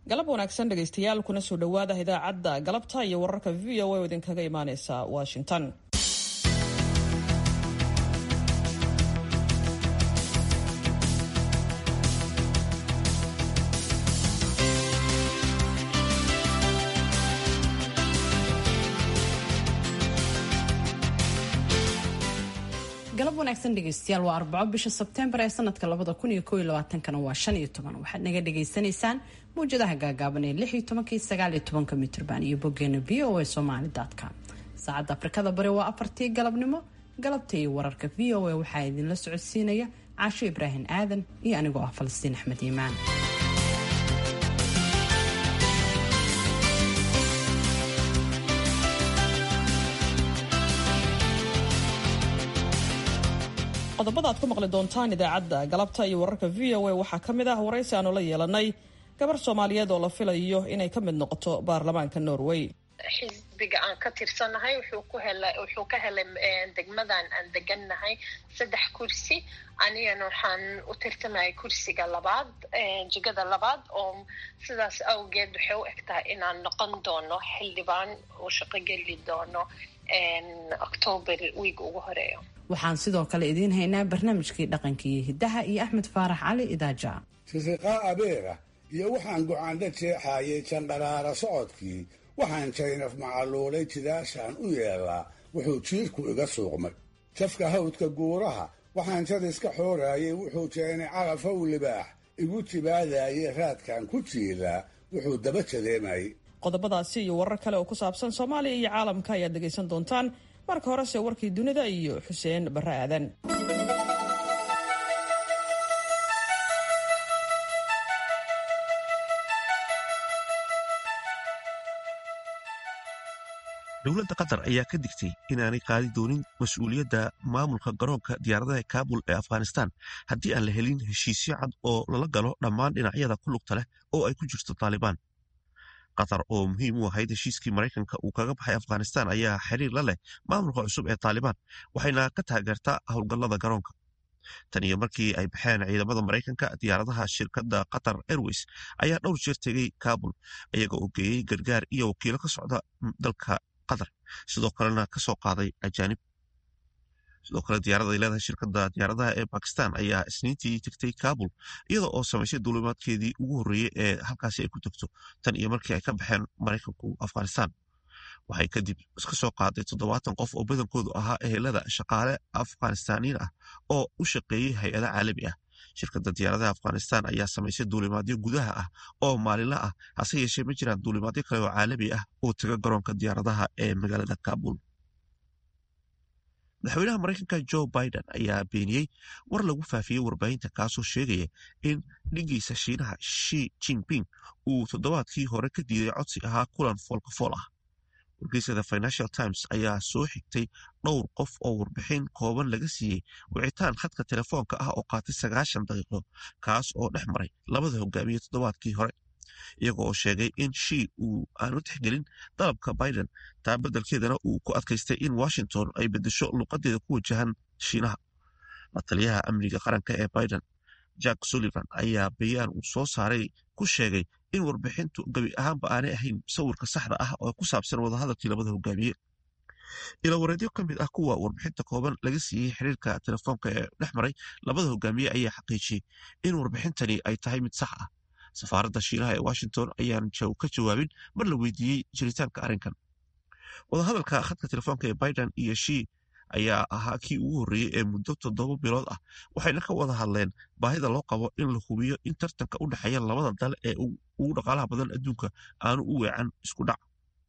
galab wanaagsan dhegaystayaal kuna soo dhowaada idaacadda galabta iyo wararka v o a oo idinkaga imaaneysa washington galab wanaagsan dhegeystayaal waa arbaco bisha sebteembar ee sanadka labada kun iyo kooiyo labaatankana waa shan iyo toban waxaad naga dhagaysanaysaan mawjadaha gaagaaban ee lix iyo tobankii sagaal iyo tobanka mitrban iyo boggeena v o a somali com saacadda afrikada bari waa afartii galabnimo galabta iyo wararka v o a waxaa idinla socodsiinaya caasho ibraahim aadan iyo anigoo ah falastiin axmed iimaan qodobada aad ku maqli doontaan idaacadda galabta iyo wararka v o a waxaa ka mid ah waraysi aanu la yeelanay gabar soomaaliyeed oo la filayo inay ka mid noqoto baarlamaanka norway xisbiga aan ka tirsanahay wuxuu ku helay wuxuu ka helay degmadan aan degannahay saddex kursi anigana waxaan u tirtamahay kursiga labaad jigada labaad oo sidaas awgeed waxay u eg tahay inaan noqon doono xildhibaan uu shaqo geli doono octoobar wiig ugu horeeyo waxaan sidoo kale idiin haynaa barnaamijkii dhaqanka iyo hiddaha iyo axmed faarax cali idaaja sisiqaa abeera iyo waxaan go-aandha jeexaayay jandharaara socodkii waxaan jaynaf macaluulay jidaashaan u yeelaa wuxuu jiirku iga suuqmay jafka hawdka guuraha waxaan jad iska xooraayay wuxuu jeenay carafow libaax igu jibaadaayay raadkaan ku jiilaa wuxuu daba jadeemayay qodobadaasi iyo warar kale oo ku saabsan soomaaliya iyo caalamka ayaad dhegaysan doontaan marka horese warkii dunida iyo xuseen barre aadan dowladda qatar ayaa ka digtay inaanay qaadi doonin mas-uuliyadda maamulka garoonka diyaaradaha kaabul ee afghanistan haddii aan la helin heshiisyo cad oo lala galo dhammaan dhinacyada ku lugta leh oo ay ku jirto taalibaan qatar oo muhiim u ahayd heshiiskii maraykanka uu kaga baxay afghanistan ayaa xiriir la leh maamulka cusub ee taalibaan waxayna ka taageertaa howlgallada garoonka tan iyo markii ay baxeen ciidamada maraykanka diyaaradaha shirkadda qatar airways ayaa dhowr jeer tegey kaabul iyaga oo geeyey gargaar iyo wakiilo ka socda dalka qatar sidoo kalena ka soo qaaday ajaanib sidoo kale diyaarada ay leedahay shirkadda diyaaradaha ee bakistan ayaa isniintii tegtay kaabul iyada oo samaysay duulimaadkeedii ugu horreeyey ee halkaasi ay ku tegto tan iyo markii ay ka baxeen maraykanku afghanistan waxay kadib iska soo qaaday toddobaatan qof oo badankoodu ahaa ehelada shaqaale afghanistaniin ah oo u shaqeeyey hay-ada caalami ah shirkadda diyaaradaha afghanistan ayaa samaysay duulimaadyo gudaha ah oo maalinla ah hase yeeshee ma jiraan duulimaadyo kale oo caalami ah oo taga garoonka diyaaradaha ee magaalada kaabul madaxweynaha maraykanka jo biden ayaa beeniyey war lagu faafiyey warbaahinta kaasoo sheegaya in dhigiisa shiinaha shi jinping uu toddobaadkii hore ka diiday codsi ahaa kulan foolkafool ah wargeysada financial times ayaa soo xigtay dhowr qof oo warbixin kooban laga siiyey wicitaan khadka telefoonka ah oo qaatay sagaashan daqiiqo kaas oo dhex maray labada hogaamiye toddobaadkii hore iyaga oo sheegay in shi uu aanu tixgelin dalabka biden taa beddelkeedana uu ku adkaystay in washington ay beddesho luuqadeeda ku wajahan shiinaha la taliyaha amniga qaranka ee biden jack sullivan ayaa bayaan uu soo saaray ku sheegay in warbixintu gebi ahaanba aanay ahayn sawirka saxda ah oo ku saabsan wadahadalkii labada hogaamiye ilawareedyo ka mid ah kuwa warbixinta kooban laga siiyey xiriirka telefoonka ee dhex maray labada hogaamiye ayaa xaqiijiyey in warbixintani ay tahay mid sax ah safaaradda shiinaha ee washington ayaan ka jawaabin mar la weydiiyey jiritaanka arrinkan wadahadalka khadka telefoonka ee biden iyo shi ayaa ahaa kii ugu horreeyey ee muddo toddoba bilood ah waxayna ka wada hadleen baahida loo qabo in la hubiyo in tartanka u dhexeeya labada dal ee ugu dhaqaalaha badan adduunka aanu u weecan isku dhac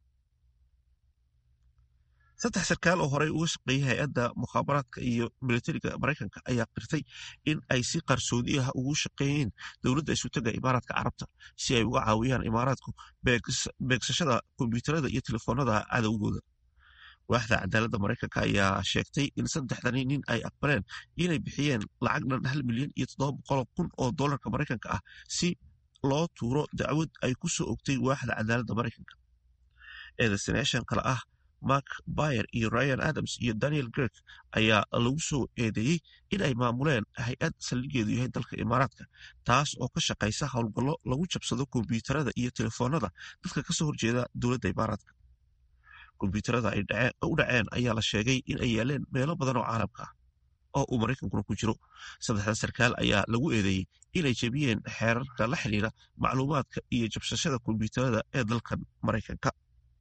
saddex sarkaal oo horey uga shaqeeyay hay-adda mukhaabaraadka iyo militariga maraykanka ayaa qirtay in ay si qarsoodi ah ugu shaqeeyeen dowladda isutaga imaaraadka carabta si ay uga caawiyaan imaaraadku beegsashada kombyuutarada iyo telefoonada cadowgooda waaxda cadaaladda maraykanka ayaa sheegtay in saddexdani nin ay aqbaleen inay bixiyeen lacag dhan hal milyan iyo toddoba boqol kun oo dollarka maraykanka ah si loo tuuro dacwad ay ku soo ogtay waaxda cadaaladda maraykanka eedaysanayaashan kale ah mark bayer iyo ryan adams iyo daniel grek ayaa lagu soo eedeeyey in ay maamuleen hay-ad saldhigeedu yahay dalka imaaraadka taas oo ka shaqaysa howlgallo lagu jabsado kombyuutarada iyo telefoonada dadka kasoo horjeeda dowladda imaaraadka kombyuutarada ay u dhaceen ayaa la sheegay in ay yaaleen meelo badan oo caalamka ah oo uu maraykankuna ku jiro saddexda sarkaal ayaa lagu eedeeyey inay jebiyeen xeerarka la xidhiira macluumaadka iyo jabsashada kombyuutarada ee dalkan maraykanka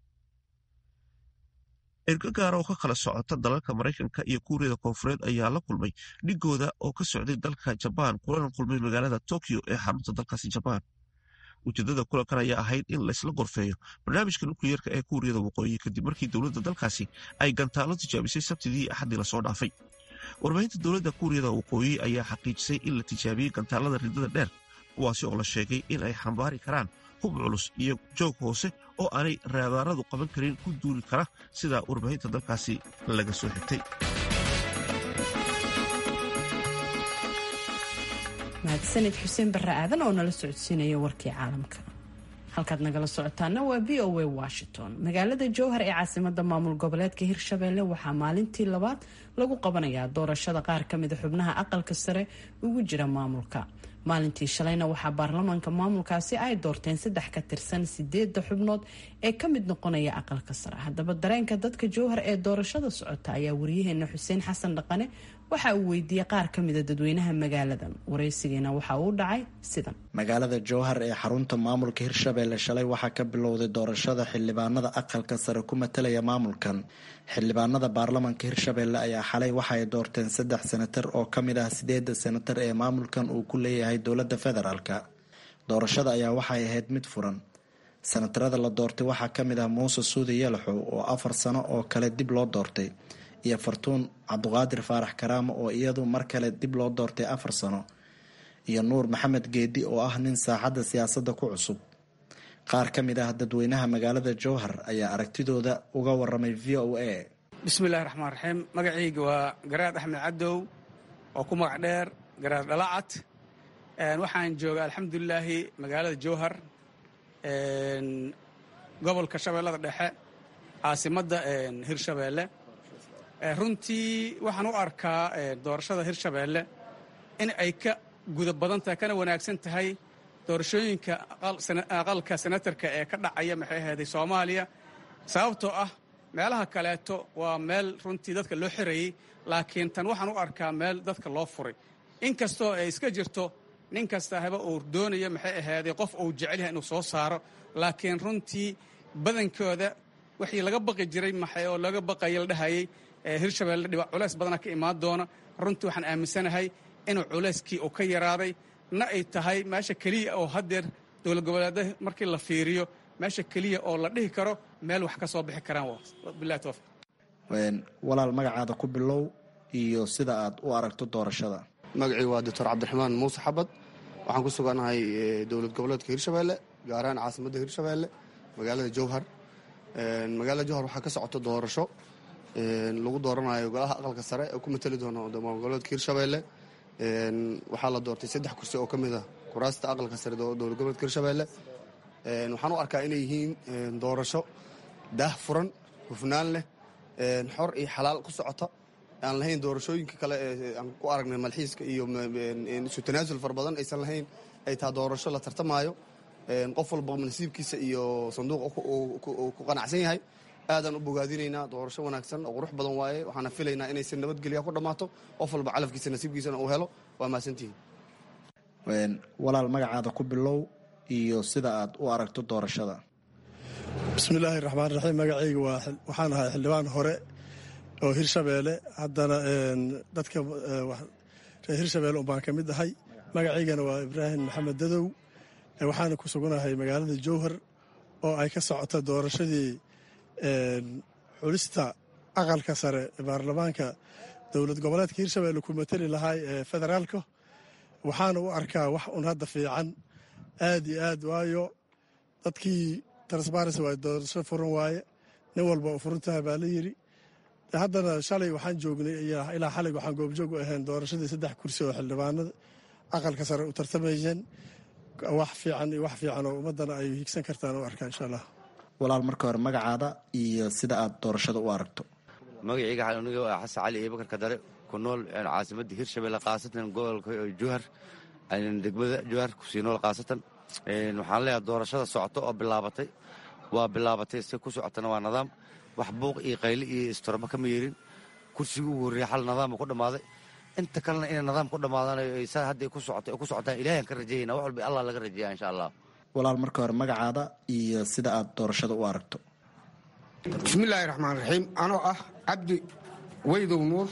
ergo gaara oo ka kala socota dalalka maraykanka iyo kuuriyada koonfureed ayaa la kulmay dhigooda oo ka socday dalka jabaan kulana kulmay magaalada tokyo ee xarunta dalkaasi jabaan ujeedada kulankan ayaa ahayd in laysla gorfeeyo barnaamijka nukliyeerka ee kuuriyada waqooyi kadib markii dowladda dalkaasi ay gantaalo tijaabisay sabtidii axaddii lasoo dhaafay warbaahinta dowladda kuuriyada waqooyi ayaa xaqiijisay in la tijaabiyey gantaalada ridada dheer kuwaasi oo la sheegay in ay xambaari karaan hub culus iyo joog hoose oo aanay raadaaradu qaban karin ku duuli kara sida warbaahinta dalkaasi laga soo xigtay mahadsanid xuseen barre aadan oo nala socodsiinaya warkii caalamka halkaad nagala socotaana waa v o a washington magaalada jowhar ee caasimada maamul goboleedka hirshabelle waxaa maalintii labaad lagu qabanayaa doorashada qaar kamida xubnaha aqalka sare ugu jira maamulka maalintii shalayna waxaa baarlamaanka maamulkaasi ay doorteen saddex ka tirsan sideeda xubnood ee ka mid noqonaya aqalka sare haddaba dareenka dadka jowhar ee doorashada socota ayaa waryaheena xuseen xasan dhaqane waxa uu weydiiyey qaar ka mida dadweynaha magaaladan waraysigiina waxa uu dhacay sidan magaalada jowhar ee xarunta maamulka hirshabelle shalay waxaa ka bilowday doorashada xildhibaanada aqalka sare ku matalaya maamulkan xildhibaanada baarlamanka hirshabelle ayaa xalay waxa ay doorteen saddex senatar oo ka mid ah sideeda senatar ee maamulkan uu ku leeyahay dowladda federaalk doorashada ayaa waxay ahayd mid furan senatarada la doortay waxaa ka mid ah muuse suudi yalaxow oo afar sano oo kale dib loo doortay iyo fartuun cabduqaadir faarax karaamo oo iyadu mar kale dib loo doortay afar sano iyo nuur maxamed geedi oo ah nin saaxadda siyaasadda ku cusub qaar ka mid ah dadweynaha magaalada jowhar ayaa aragtidooda uga waramay v o a bismillahi raxmaan raxiim magacayga waa garaad axmed cadow oo ku magac dheer garaad dhalacad waxaan jooga alxamdulilaahi magaalada jowhar gobolka shabeellada dhexe caasimadda hirshabeelle runtii waxaan u arkaa doorashada hirshabeelle in ay ka guda badan tahay kana wanaagsan tahay doorashooyinka aqalka senatarka ee ka dhacaya maxay ahayday soomaaliya sababtoo ah meelaha kaleeto waa meel runtii dadka loo xirayey laakiin tan waxaan u arkaa meel dadka loo furay inkastoo ay iska jirto nin kasta haba uu doonaya maxay ahayday qof uu jecel yahay inuu soo saaro laakiin runtii badankooda wixii laga baqi jiray maxay oo laga baqaya la dhahayay hirshabelle dhiba culays badana ka imaan doona runtii waxaan aaminsanahay inuu culayskii uu ka yaraaday na ay tahay meesha keliya oo haddeer dowlad goboleeda markii la fiiriyo meesha keliya oo la dhihi karo meel wax ka soo bixi karaan bilahi towfiq walaal magacaada ku bilow iyo sida aad u aragto doorashada magacii waa doctor cabdiraxmaan muuse xabad waxaan ku suganahay dowlad goboleedka hirshabelle gaar ahaan caasimadda hirshabelle magaalada jowhar magaalada jowhar waxaa ka socota doorasho lagu dooranayo golaha aqalka sare ee ku matali doono maamul goboleedka hirshabelle waxaa la doortay saddex kursi oo ka mid ah kuraasta aqalka sare dowlad goboleedka hirshabelle waxaan u arkaa inay yihiin doorasho daah furan hufnaan leh xor iyo xalaal ku socota aan lahayn doorashooyinka kale ee aan ku aragnay malxiiska iyo isu tanaasul fara badan aysan lahayn ay taha doorasho la tartamaayo qof walba nasiibkiisa iyo sanduuq ku qanacsan yahay aadaan u bogaadinaynaa doorasho wanaagsan oo qurux badan waaye waxaana filaynaa inay si nabadgelya ku dhammaato qof walba calafkiisa nasiibkiisana uu helo waa mahadsantihiin walaal magacaada ku bilow iyo sida aad u aragto doorashada bismillaahi raxmaan raxiim magacayga waxaan ahay xildhibaan hore oo hirshabeelle haddana dadka reer hirshabeelle unbaan ka mid ahay magacaygana waa ibraahim maxamed dadow waxaana ku suganahay magaalada jowhar oo ay ka socota doorashadii xulista aqalka sare ee baarlamaanka dowlad goboleedka hirshabelle ku matali lahaay ee federaalka waxaana u arkaa wax un hadda fiican aad iyo aad waayo dadkii transparency waaye doorasho furan waaye nin walba u furan tahay baa la yidhi haddana shalay waxaan joognay ilaa xalig waxaan goobjoog u ahayn doorashadii saddex kursi oo xildhibaanada aqalka sare u tartamayeen wax fiican iyo wax fiican oo ummaddana ay higsan kartaan u arkaa insha allah walaal marka hore magacaada iyo sida aad doorashada u aragto magacayga aniga waa xasan cali iyo bakar kadare ku nool caasimadda hirshabelle khaasatan gobolka juhar degmada juhar kusii nool khaasatan waxaan leeyahay doorashada socoto oo bilaabatay waa bilaabatay si ku socotana waa nidaam wax buuq iyo qayli iyo istorba kama yeerin kursigii ugu horreeya xal nidaama ku dhammaaday inta kalena inay nidaam ku dhammaadanayo saa hadday ku socoto ku socotaan ilahiyan ka rajayayna wax walba allah laga rajeeya insha allah walaal marka hore magacaada iyo sida aad doorashada u aragto bismillaahi raxmaan raxiim anoo ah cabdi weydow nuur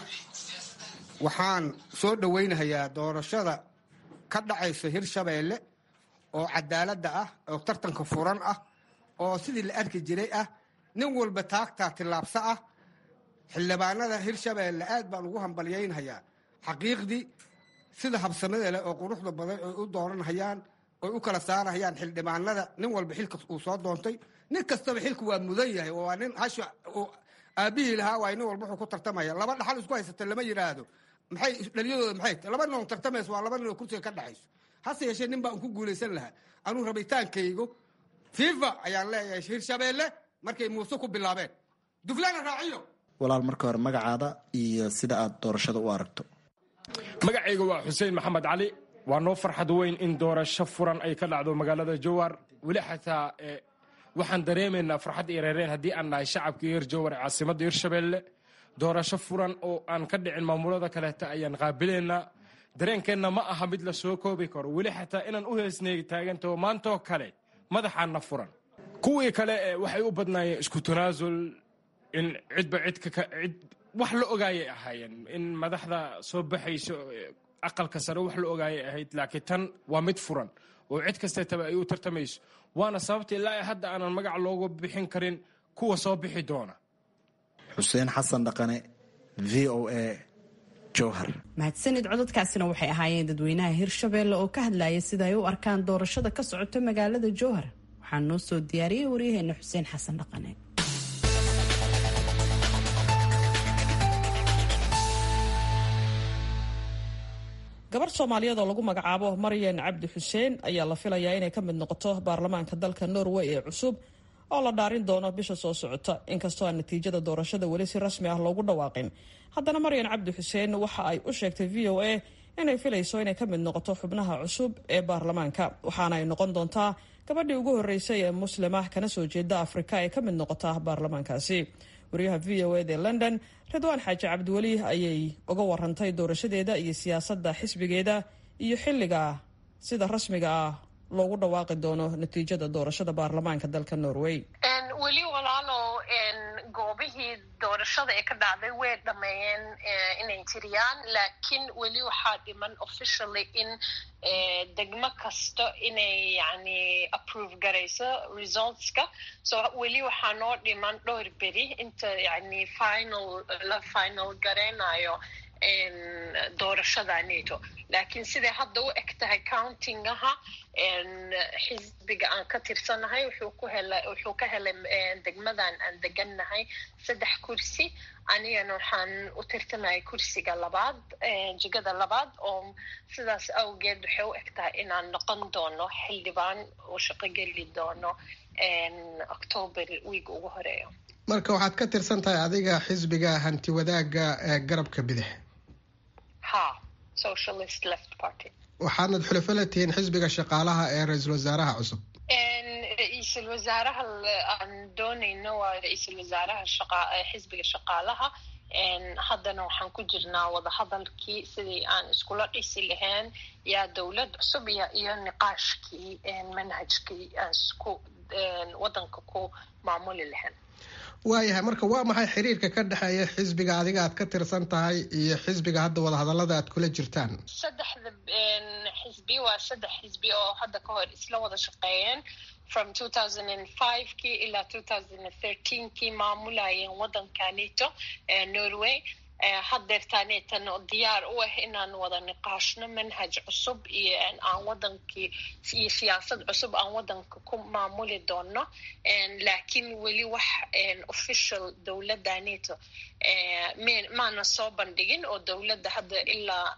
waxaan soo dhowaynahayaa doorashada ka dhacaysa hirshabeelle oo cadaaladda ah oo tartanka furan ah oo sidii la arki jiray ah nin walba taagtaa tillaabsa ah xildhibaanada hirshabeelle aad baan ugu hambalyaynhayaa xaqiiqdii sida habsamada leh oo quruxda badan oy u dooranhayaan oy u kala saarahayaan xildhibaanada nin walba xilka uu soo doontay nin kastaba xilku waa mudan yahay oo waa nin hasha aabbihii lahaa waay nin walba wuxuu ku tartamaya laba dhaxal isku haysata lama yidhaahdo maxay dhaliyadooda maxay tahay laba nin oo tartamayso waa laba nin oo kursiga ka dhaxayso hase yeeshee nin baa un ku guulaysan lahaa anuu rabitaankaygo fifa ayaan leeyahay hirshabeelle markay muuse ku bilaabeen duflaana raaciyo walaal marka hore magacaada iyo sida aad doorashada u aragto magacayga waa xuseen maxamed cali waa noo farxad weyn in doorasho furan ay ka dhacdo magaalada jowar weli xataa waxaan dareemaynaa farxad iyo reereen haddii aan nahay shacabkii reer jowar ee caasimadda hirshabeelle doorasho furan oo aan ka dhicin maamulada kaleeta ayaan qaabilaynaa dareenkeenna ma aha mid la soo koobi karo weli xataa inaan u heesneegi taagantaho maantoo kale madaxaanna furan kuwii kale waxay u badnaayeen isku tanaasul in cidba cidcid wax la ogaayay ahaayeen in madaxda soo baxayso aqalka sare wax la ogaayay ahayd laakiin tan waa mid furan oo cid kasteetaba ay u tartamayso waana sababta ilaa hadda aanan magac loogu bixin karin kuwa soo bixi doona xuseen xasan dhaqane v o a jowhar mahadsanid codadkaasina waxay ahaayeen dadweynaha hirshabeelle oo ka hadlaya sida ay u arkaan doorashada ka socota magaalada jowhar waxaa noo soo diyaariyey waryaheena xuseen xasan dhaqane gabar soomaaliyeed oo lagu magacaabo maryan cabdi xuseen ayaa la filayaa inay ka mid noqoto baarlamaanka dalka norway ee cusub oo la dhaarin doono bisha soo socota inkastoo aan natiijada doorashada weli si rasmi ah loogu dhawaaqin haddana maryan cabdi xuseen waxa ay u sheegtay v o a inay filayso inay ka mid noqoto xubnaha cusub ee baarlamaanka waxaana ay noqon doontaa gabadhii ugu horreysay ee muslima kana soo jeeda afrika ee ka mid noqota baarlamaankaasi waryaha v o ed ee london ridwaan xaaji cabdiweli ayay uga warantay doorashadeeda iyo siyaasadda xisbigeeda iyo xilliga sida rasmiga ah loogu dhawaaqi doono natiijada doorashada baarlamaanka dalka norway weli walaalo goobihii doorashada ee ka dhacday way dhameeyeen inay tiriyaan laakiin weli waxaa dhiman officially in degmo kasta inay yani approve garayso resultska so weli waxaa noo dhiman dhowr beri inta yani final la final garaynayo doorashada nato laakiin siday hadda u eg tahay countingaha xisbiga aan ka tirsanahay wuxuu ku helay wuxuu ka helay degmadan aan degannahay saddex kursi anigana waxaan u tirtamahay kursiga labaad jigada labaad oo sidaas awgeed waxay u eg tahay inaan noqon doono xildhibaan uu shaqo geli doono october wiig ugu horeeyo marka waxaad ka tirsan tahay adiga xisbiga hanti wadaaga ee garabka bidix ha socialist left party waxaadnad xulafo la tihiin xisbiga shaqaalaha ee ra-iisul wasaaraha cusub ra-iisul wasaaraha aan doonayno waa ra-iisul wasaaraha xisbiga shaqaalaha haddana waxaan ku jirnaa wadahadalkii sidii aan iskula dhisi lahayn yaa dowlad cusub iyo niqaashkii manhajkii aan isku wadanka ku maamuli lahayn waayahay marka waa maxay xiriirka ka dhexeeya xisbiga adiga aad ka tirsan tahay iyo xisbiga hadda wadahadalada aad kula jirtaan saddexda xisbi waa saddex xisbi oo hadda ka hor isla wada shaqeeyeen from two thousand and five kii ilaa two thousand and thirteen kii maamulayeen wadanka nato norway haddeertaaneetan diyaar u ah inaan wada niqaashno manhaj cusub iyo aan wadankii iyo siyaasad cusub aan wadanka ku maamuli doono laakiin weli wax official dowladda nato maana soo bandhigin oo dowladda hadda ilaa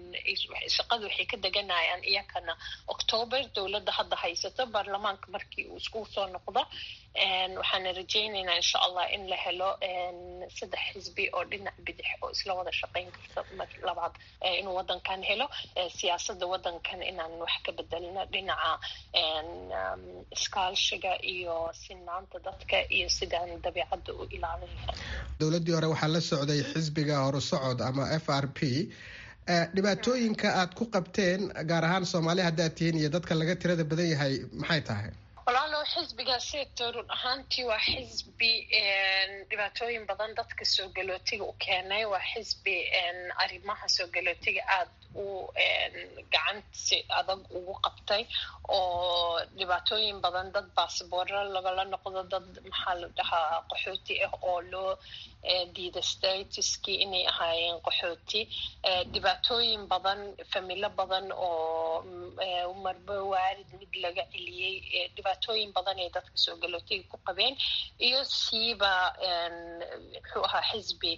shaqada waxay ka deganayaan iyakana octoober dowladda hadda haysato baarlamaanka markii uu isku soo noqdo waxaana rajaynaynaa insha allah in la helo saddex xisbi oo dhinac bidix oo isla wada shaqayn karta mar labaad inuu wadankan helo siyaasadda wadankan inaan wax ka bedelno dhinaca iskaashiga iyo sinaanta dadka iyo sidaan dabiicadda u ilaalin lahay dowladdii hore waxaa la socday xisbiga horusocod ama f r p dhibaatooyinka aad ku qabteen gaar ahaan soomaali haddaad tihiin iyo dadka laga tirada badan yahay maxay tahay walaalo xisbigaasito run ahaantii waa xisbi dhibaatooyin badan dadka soo galootiga u keenay waa xisbi arrimaha soo galootiga aada u gacansi adag ugu qabtay oo dhibaatooyin badan dad baasboorro lagala noqdo dad maxaa la dhahaa qaxooti ah oo loo diida statiskii inay ahaayeen qaxooti dhibaatooyin badan familo badan oo marba waarid mid laga celiyey dhibaatooyin badan ay dadka soo galootiga ku qabeen iyo siiba muxuu ahaa xisbi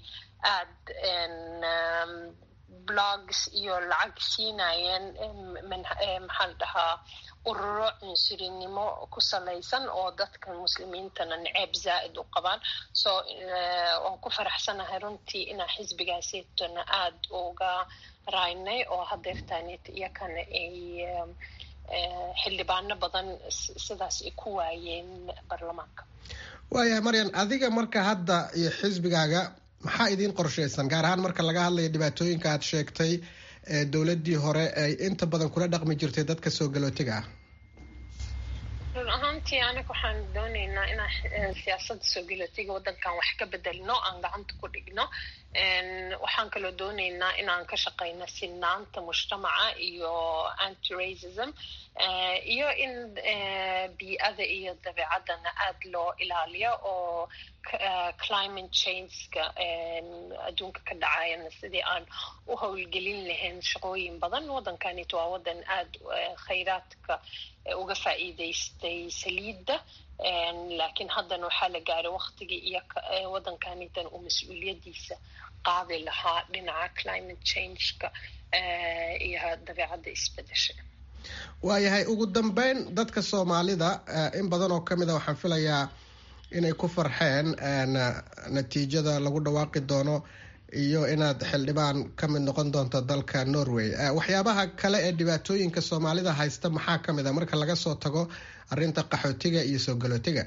aada blogs iyo lacag siinayeen maxaa la dhahaa ururo cunsurinimo ku salaysan oo dadka muslimiintana naceeb zaa'id u qabaan so waan ku faraxsanahay runtii inaa xisbigaasitona aada uga raynay oo hadeertaanit iyakana ay xildhibaano badan sidaas ay ku waayeen baarlamaanka waayahay maryan adiga marka hadda iyo xisbigaaga maxaa idiin qorshaysan gaar ahaan marka laga hadlayo dhibaatooyinka aad sheegtay ee dowladdii hore ay inta badan kula dhaqmi jirtay dadka soo galootiga ah run ahaantii aniga waxaan dooneynaa inaan siyaasadda soo galootiga waddankan wax ka bedelno aan gacanta ku dhigno waxaan kaloo dooneynaa inaan ka shaqeyno sinaanta mujtamaca iyo anti racism iyo in bii-ada iyo dabeecaddana aada loo ilaaliyo oo climate changeka adduunka ka dhacayana sidii aan u howlgelin lahayn shaqooyin badan waddankanit waa waddan aada khayraadka uga faa'iidaystay saliidda laakiin haddana waxaa la gaaray waktigii iyo waddankanitan uu mas-uuliyaddiisa qaadi lahaa dhinaca climate changeka iyo dabeecadda isbedesha waayahay ugu dambeyn dadka soomaalida in badan oo kamid a waxaan filayaa inay ku farxeen natiijada lagu dhawaaqi doono iyo inaad xildhibaan ka mid noqon doonto dalka norway waxyaabaha kale ee dhibaatooyinka soomaalida haysta maxaa ka mid a marka laga soo tago arinta qaxootiga iyo soo galootiga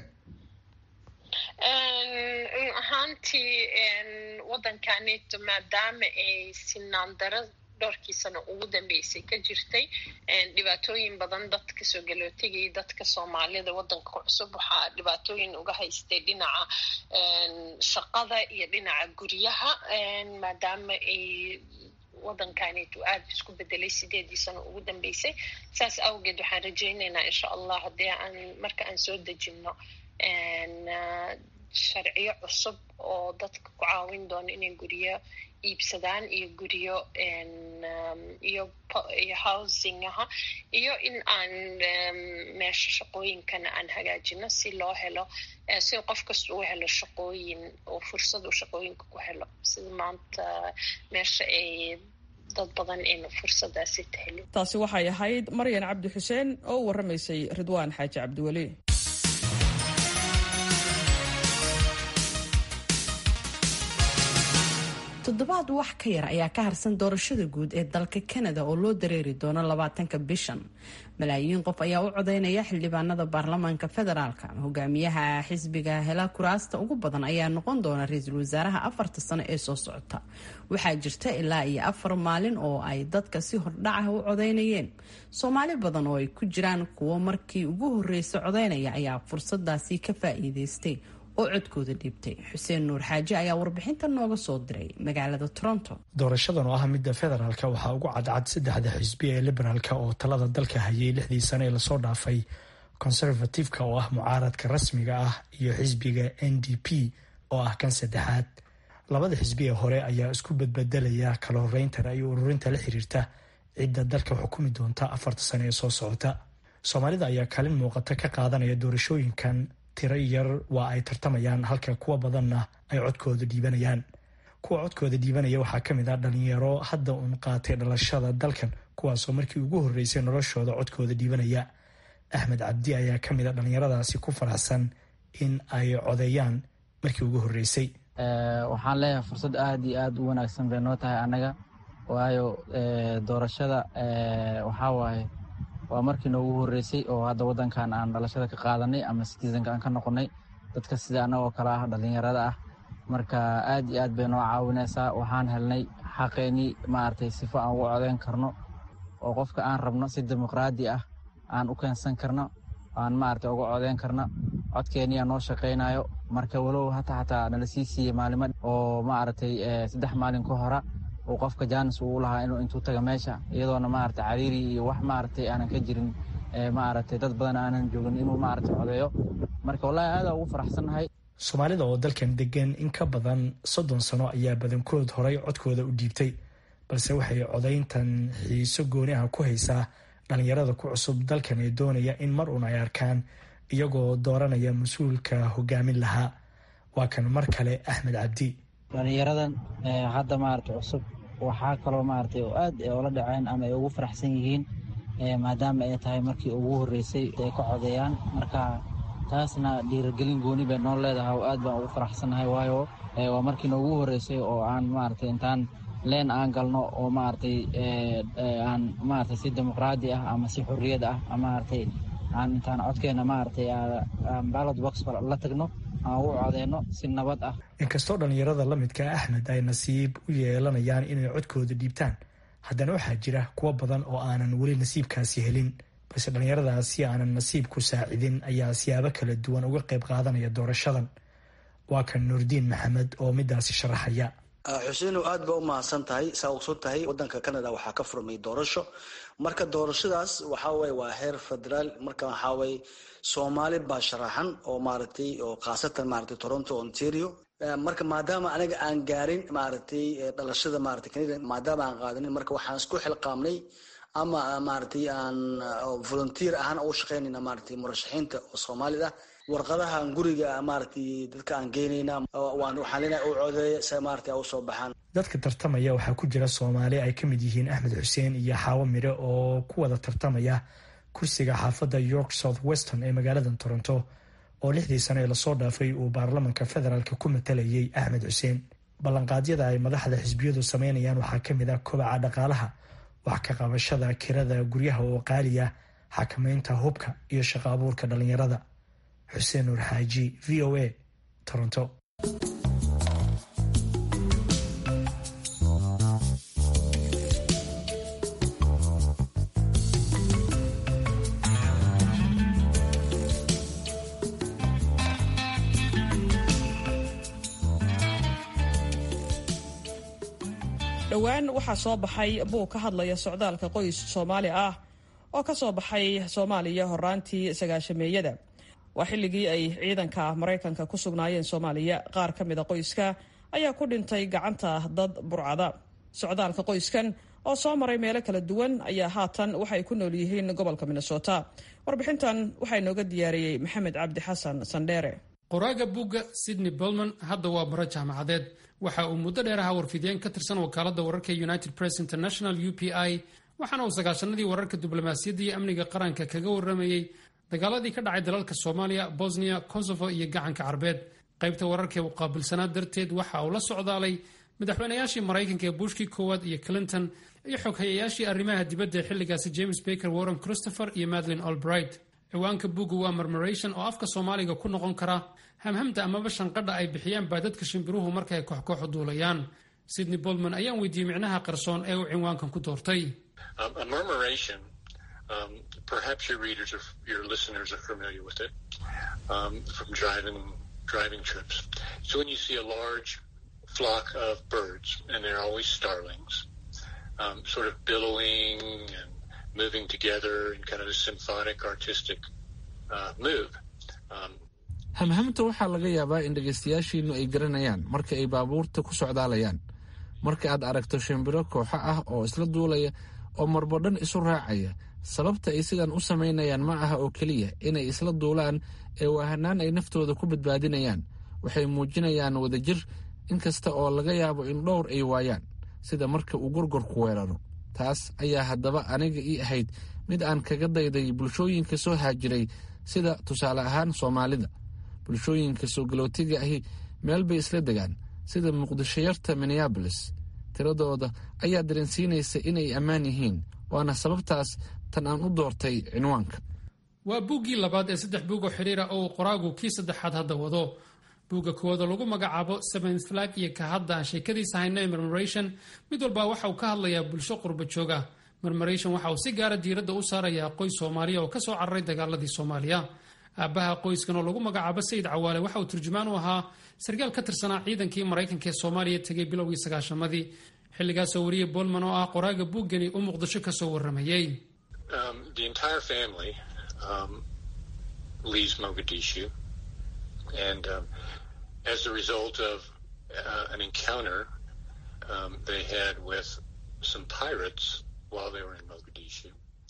run ahaantii waddankanito maadaama ay sinaan daro dhowrkii sano ugu dambeysay ka jirtay dhibaatooyin badan dadka soo galootiga iyo dadka soomaalida waddanka cusub waxaa dhibaatooyin uga haystay dhinaca shaqada iyo dhinaca guryaha maadaama ay waddankanito aada isku bedelay sideedii sano ugu dambeysay saas awgeed waxaan rajaynaynaa insha allah haddii aan marka aan soo dejinno sharciyo cusub oo dadka ku caawin doono inay guryo iibsadaan iyo guryo iyo iyo housingaha iyo in aan meesha shaqooyinkana aan hagaajino si loo helo si qof kasta uu helo shaqooyin oo fursad uu shaqooyinka ku helo sida maanta meesha ay dad badan ayna fursadaasi tahelin taasi waxay ahayd maryan cabdi xuseen oo u warramaysay ridwaan xaaji cabdiweli toddobaad wax ka yar ayaa ka harsan doorashada guud ee dalka kanada oo loo dareeri doono labaatanka bishan malaayiin qof ayaa u codeynaya xildhibaanada baarlamaanka federaalka hogaamiyaha xisbiga hela kuraasta ugu badan ayaa noqon doona ra-iisul wasaaraha afarta sano ee soo socota waxaa jirta ilaa iyo afar maalin oo ay dadka si hordhacah u codeynayeen soomaali badan oo ay ku jiraan kuwo markii ugu horreysay codeynaya ayaa fursadaasi ka faa'iideystay oo codkooda dhiibtay xuseen nuur xaaji ayaa warbixinta nooga soo diray magaalada toronto doorashadan oo ah midda federaalka waxaa ugu cadcad saddexda xisbi ee liberaalka oo talada dalka hayay lixdii sane ee lasoo dhaafay conservativeka oo ah mucaaradka rasmiga ah iyo xisbiga n d p oo ah kan saddexaad labada xisbi ee hore ayaa isku badbedelaya kala horeyntan iyo ururinta la xiriirta cidda dalka xukumi doonta afarta sane ee soo socota soomaalida ayaa kaalin muuqata ka qaadanaya doorashooyinkan tiro yar waa ay tartamayaan halka kuwa badanna ay codkooda dhiibanayaan kuwa codkooda dhiibanaya waxaa ka mid ah dhalinyaro hadda uun qaatay dhalashada dalkan kuwaasoo markii ugu horreysay noloshooda codkooda dhiibanaya axmed cabdi ayaa ka mid a dhallinyaradaasi ku faraxsan in ay codeeyaan markii ugu horreysay waxaan leeyahay fursad aada iyo aada u wanaagsan bay noo tahay annaga waayo doorashada waxaa waaye waa markii noogu horreysay oo hadda waddankan aan dhalashada ka qaadanay ama citizenka aan ka noqonnay dadka sida annagoo kale ah dhallinyarada ah marka aad iyo aad bay noo caawinaysaa waxaan helnay xaqeennii maaragtay sifo aan ugu codeyn karno oo qofka aan rabno si dimuqraadi ah aan u keensan karno aan maaragtay uga codeyn karno codkeenniyaa noo shaqaynayo marka walow hata xataa nala sii siiyey maalimo oo maaragtay saddex maalin ka hora uu qofka jaanis uu lahaa inuu intuu taga meesha iyadoona maaragtay cariiri iyo wax maaragtay aanan ka jirin maaragtay dad badan aanan joogin inuu maaragtay codeeyo marka wallaahi aada ugu faraxsannahay soomaalida oo dalkan degan in ka badan soddon sano ayaa badankood horay codkooda u dhiibtay balse waxay codayntan xiiso gooni ah ku haysaa dhallinyarada ku cusub dalkan ee doonaya in mar uun ay arkaan iyagoo dooranaya mas-uulka hogaamin lahaa waa kan mar kale axmed cabdi dhallinyaradan hadda maaragtay cusub waxaa kaloo maaragtay oo aad oola dhaceen ama ay ugu faraxsan yihiin maadaama ay tahay markii ugu horreysay ay ka codeeyaan marka taasna dhiiragelin gooni bay noo leedahay oo aad baan ugu faraxsannahay waayo waa markii noogu horreysay oo aan maaragtay intaan leen aan galno oo maaragtay aan maaragtay si dimuqraadi ah ama si xorriyad ah maaragtay aan intaan codkeena maaragtay ballot box la tagno aan ugu codeyno si nabad ah inkastoo dhallinyarada la midka axmed ay nasiib u yeelanayaan inay codkooda dhiibtaan haddana waxaa jira kuwo badan oo aanan weli nasiibkaasi helin balse dhallinyaradaasi aanan nasiib ku saacidin ayaa siyaabo kala duwan uga qayb qaadanaya doorashadan waa kan nuurdiin maxamed oo midaasi sharaxaya xuseenow aad ba u mahadsan tahay saa ogson tahay wadanka canada waxaa ka furmay doorasho marka doorashadaas waxaweye waa heer federaal marka waxaweye soomaali baa sharaxan oo maaragtay oo khaasatan maaragtay toronto ontario marka maadaama aniga aan gaarin maaragtay dhalashada maaragtay canada maadaama aan qaadanin marka waxaan isku xilqaamnay ama maaragtay aan volunteer ahaan u shaqeynayna maaragtay murashaxiinta oo soomaalida warqadahan guriga maaragtay dadka aan geynayna waan waxaan leenahay u codeeya si maaragtay ay usoo baxaan dadka tartamaya waxaa ku jira soomaali ay ka mid yihiin axmed xuseen iyo xaawo mire oo ku wada tartamaya kursiga xaafadda york south weston ee magaalada toronto oo lixdii sano ee lasoo dhaafay uu baarlamanka federaalk ku matalayay axmed xuseen ballanqaadyada ay madaxda xisbiyadu sameynayaan waxaa ka mid ah kobaca dhaqaalaha wax ka qabashada kirada guryaha oo qaaliya xakamaynta hubka iyo shaqo abuurka dhallinyarada xuseen nuur xaaji v o a toronto dhowaan waxaa soo baxay buug ka hadlaya socdaalka qoys soomaali ah oo ka soo baxay soomaaliya horaantii sagaashameeyada waa xilligii ay ciidanka maraykanka ku sugnaayeen soomaaliya qaar ka mida qoyska ayaa ku dhintay gacanta dad burcada socdaalka qoyskan oo soo maray meelo kala duwan ayaa haatan waxay ku nool yihiin gobolka minnesota warbixintan waxaa inooga diyaariyey maxamed cabdi xasan sandheere qoraaga buugga sydney bolman hadda waa baro jaamacadeed waxa uu muddo dheer ahaa warfidiyeen ka tirsan wakaaladda wararka united press international u p i waxaana uu sagaashanadii wararka diblomaasiyadda iyo amniga qaranka kaga warramayey dagaaladii ka dhacay dalalka soomaaliya bosniya kosovo iyo gacanka carbeed qaybta wararka ee u qaabilsanaa darteed waxa uu la socdaalay madaxweynayaashii maraykanka ee bushkii koowaad iyo clinton iyo xoghayayaashii arrimaha dibadda ee xilligaasi james baker warren christopher iyo madlin albright ciwaanka buugga waa marmaration oo afka soomaaliga ku noqon kara hamhamta amaba shanqadha ay bixiyaan baa dadka shimbiruhu marka ay kooxkooxu duulayaan sydney boltman ayaan weydiiyey micnaha qarsoon ee uu cinwaankan ku doortay Um, perhaps your readers or your listeners are familiar with it um, from driving driving trips. So when you see a large flock of birds, and they're always starlings, um, sort of billowing and moving together in kind of a symphonic, artistic uh, move. hamhamta waxaa laga yaabaa in dhegaystayaashiinnu ay garanayaan marka ay baabuurta ku socdaalayaan marka aad aragto shimbiro kooxo ah oo isla duulaya oo marbo dhan isu raacaya sababta ay sidan u samaynayaan ma aha oo keliya inay isla duulaan ee waa hanaan ay naftooda ku badbaadinayaan waxay muujinayaan wadajir inkasta oo laga yaabo in dhowr ay waayaan sida marka uu gorgorku weeraro taas ayaa haddaba aniga ii ahayd mid aan kaga dayday bulshooyinka soo haajiray sida tusaale ahaan soomaalida bulshooyinka soo galootiga ahi meel bay isla degaan sida muqdishoyarta minneabolis tiradooda ayaa dareensiinaysa inay ammaan yihiin waana sababtaas tan aan u doortay cinwaanka waa buuggii labaad ee saddex buug oo xidhiira oo uu qoraagu kii saddexaad hadda wado buugga koowaadoo lagu magacaabo seventh flag iyo ka hadda aan sheekadiisa hayno ee murmuration mid walba waxa uu ka hadlayaa bulsho qurba jooga murmuration waxa uu si gaara diiradda u saarayaa qoys soomaaliya oo kasoo cararay dagaaladii soomaaliya aabbaha qoyskan oo lagu magacaabo sayid cawaale waxa uu turjumaan u ahaa sarkaal ka tirsanaa ciidankii maraykanka ee soomaaliya tegay bilowgii sagaashamadii xilligaasoo wariyey bolman oo ah qoraaga buuggani uu muqdisho kasoo waramayey as a result of uh, an encounter um, they had with some pirates while they were in Mogadishu.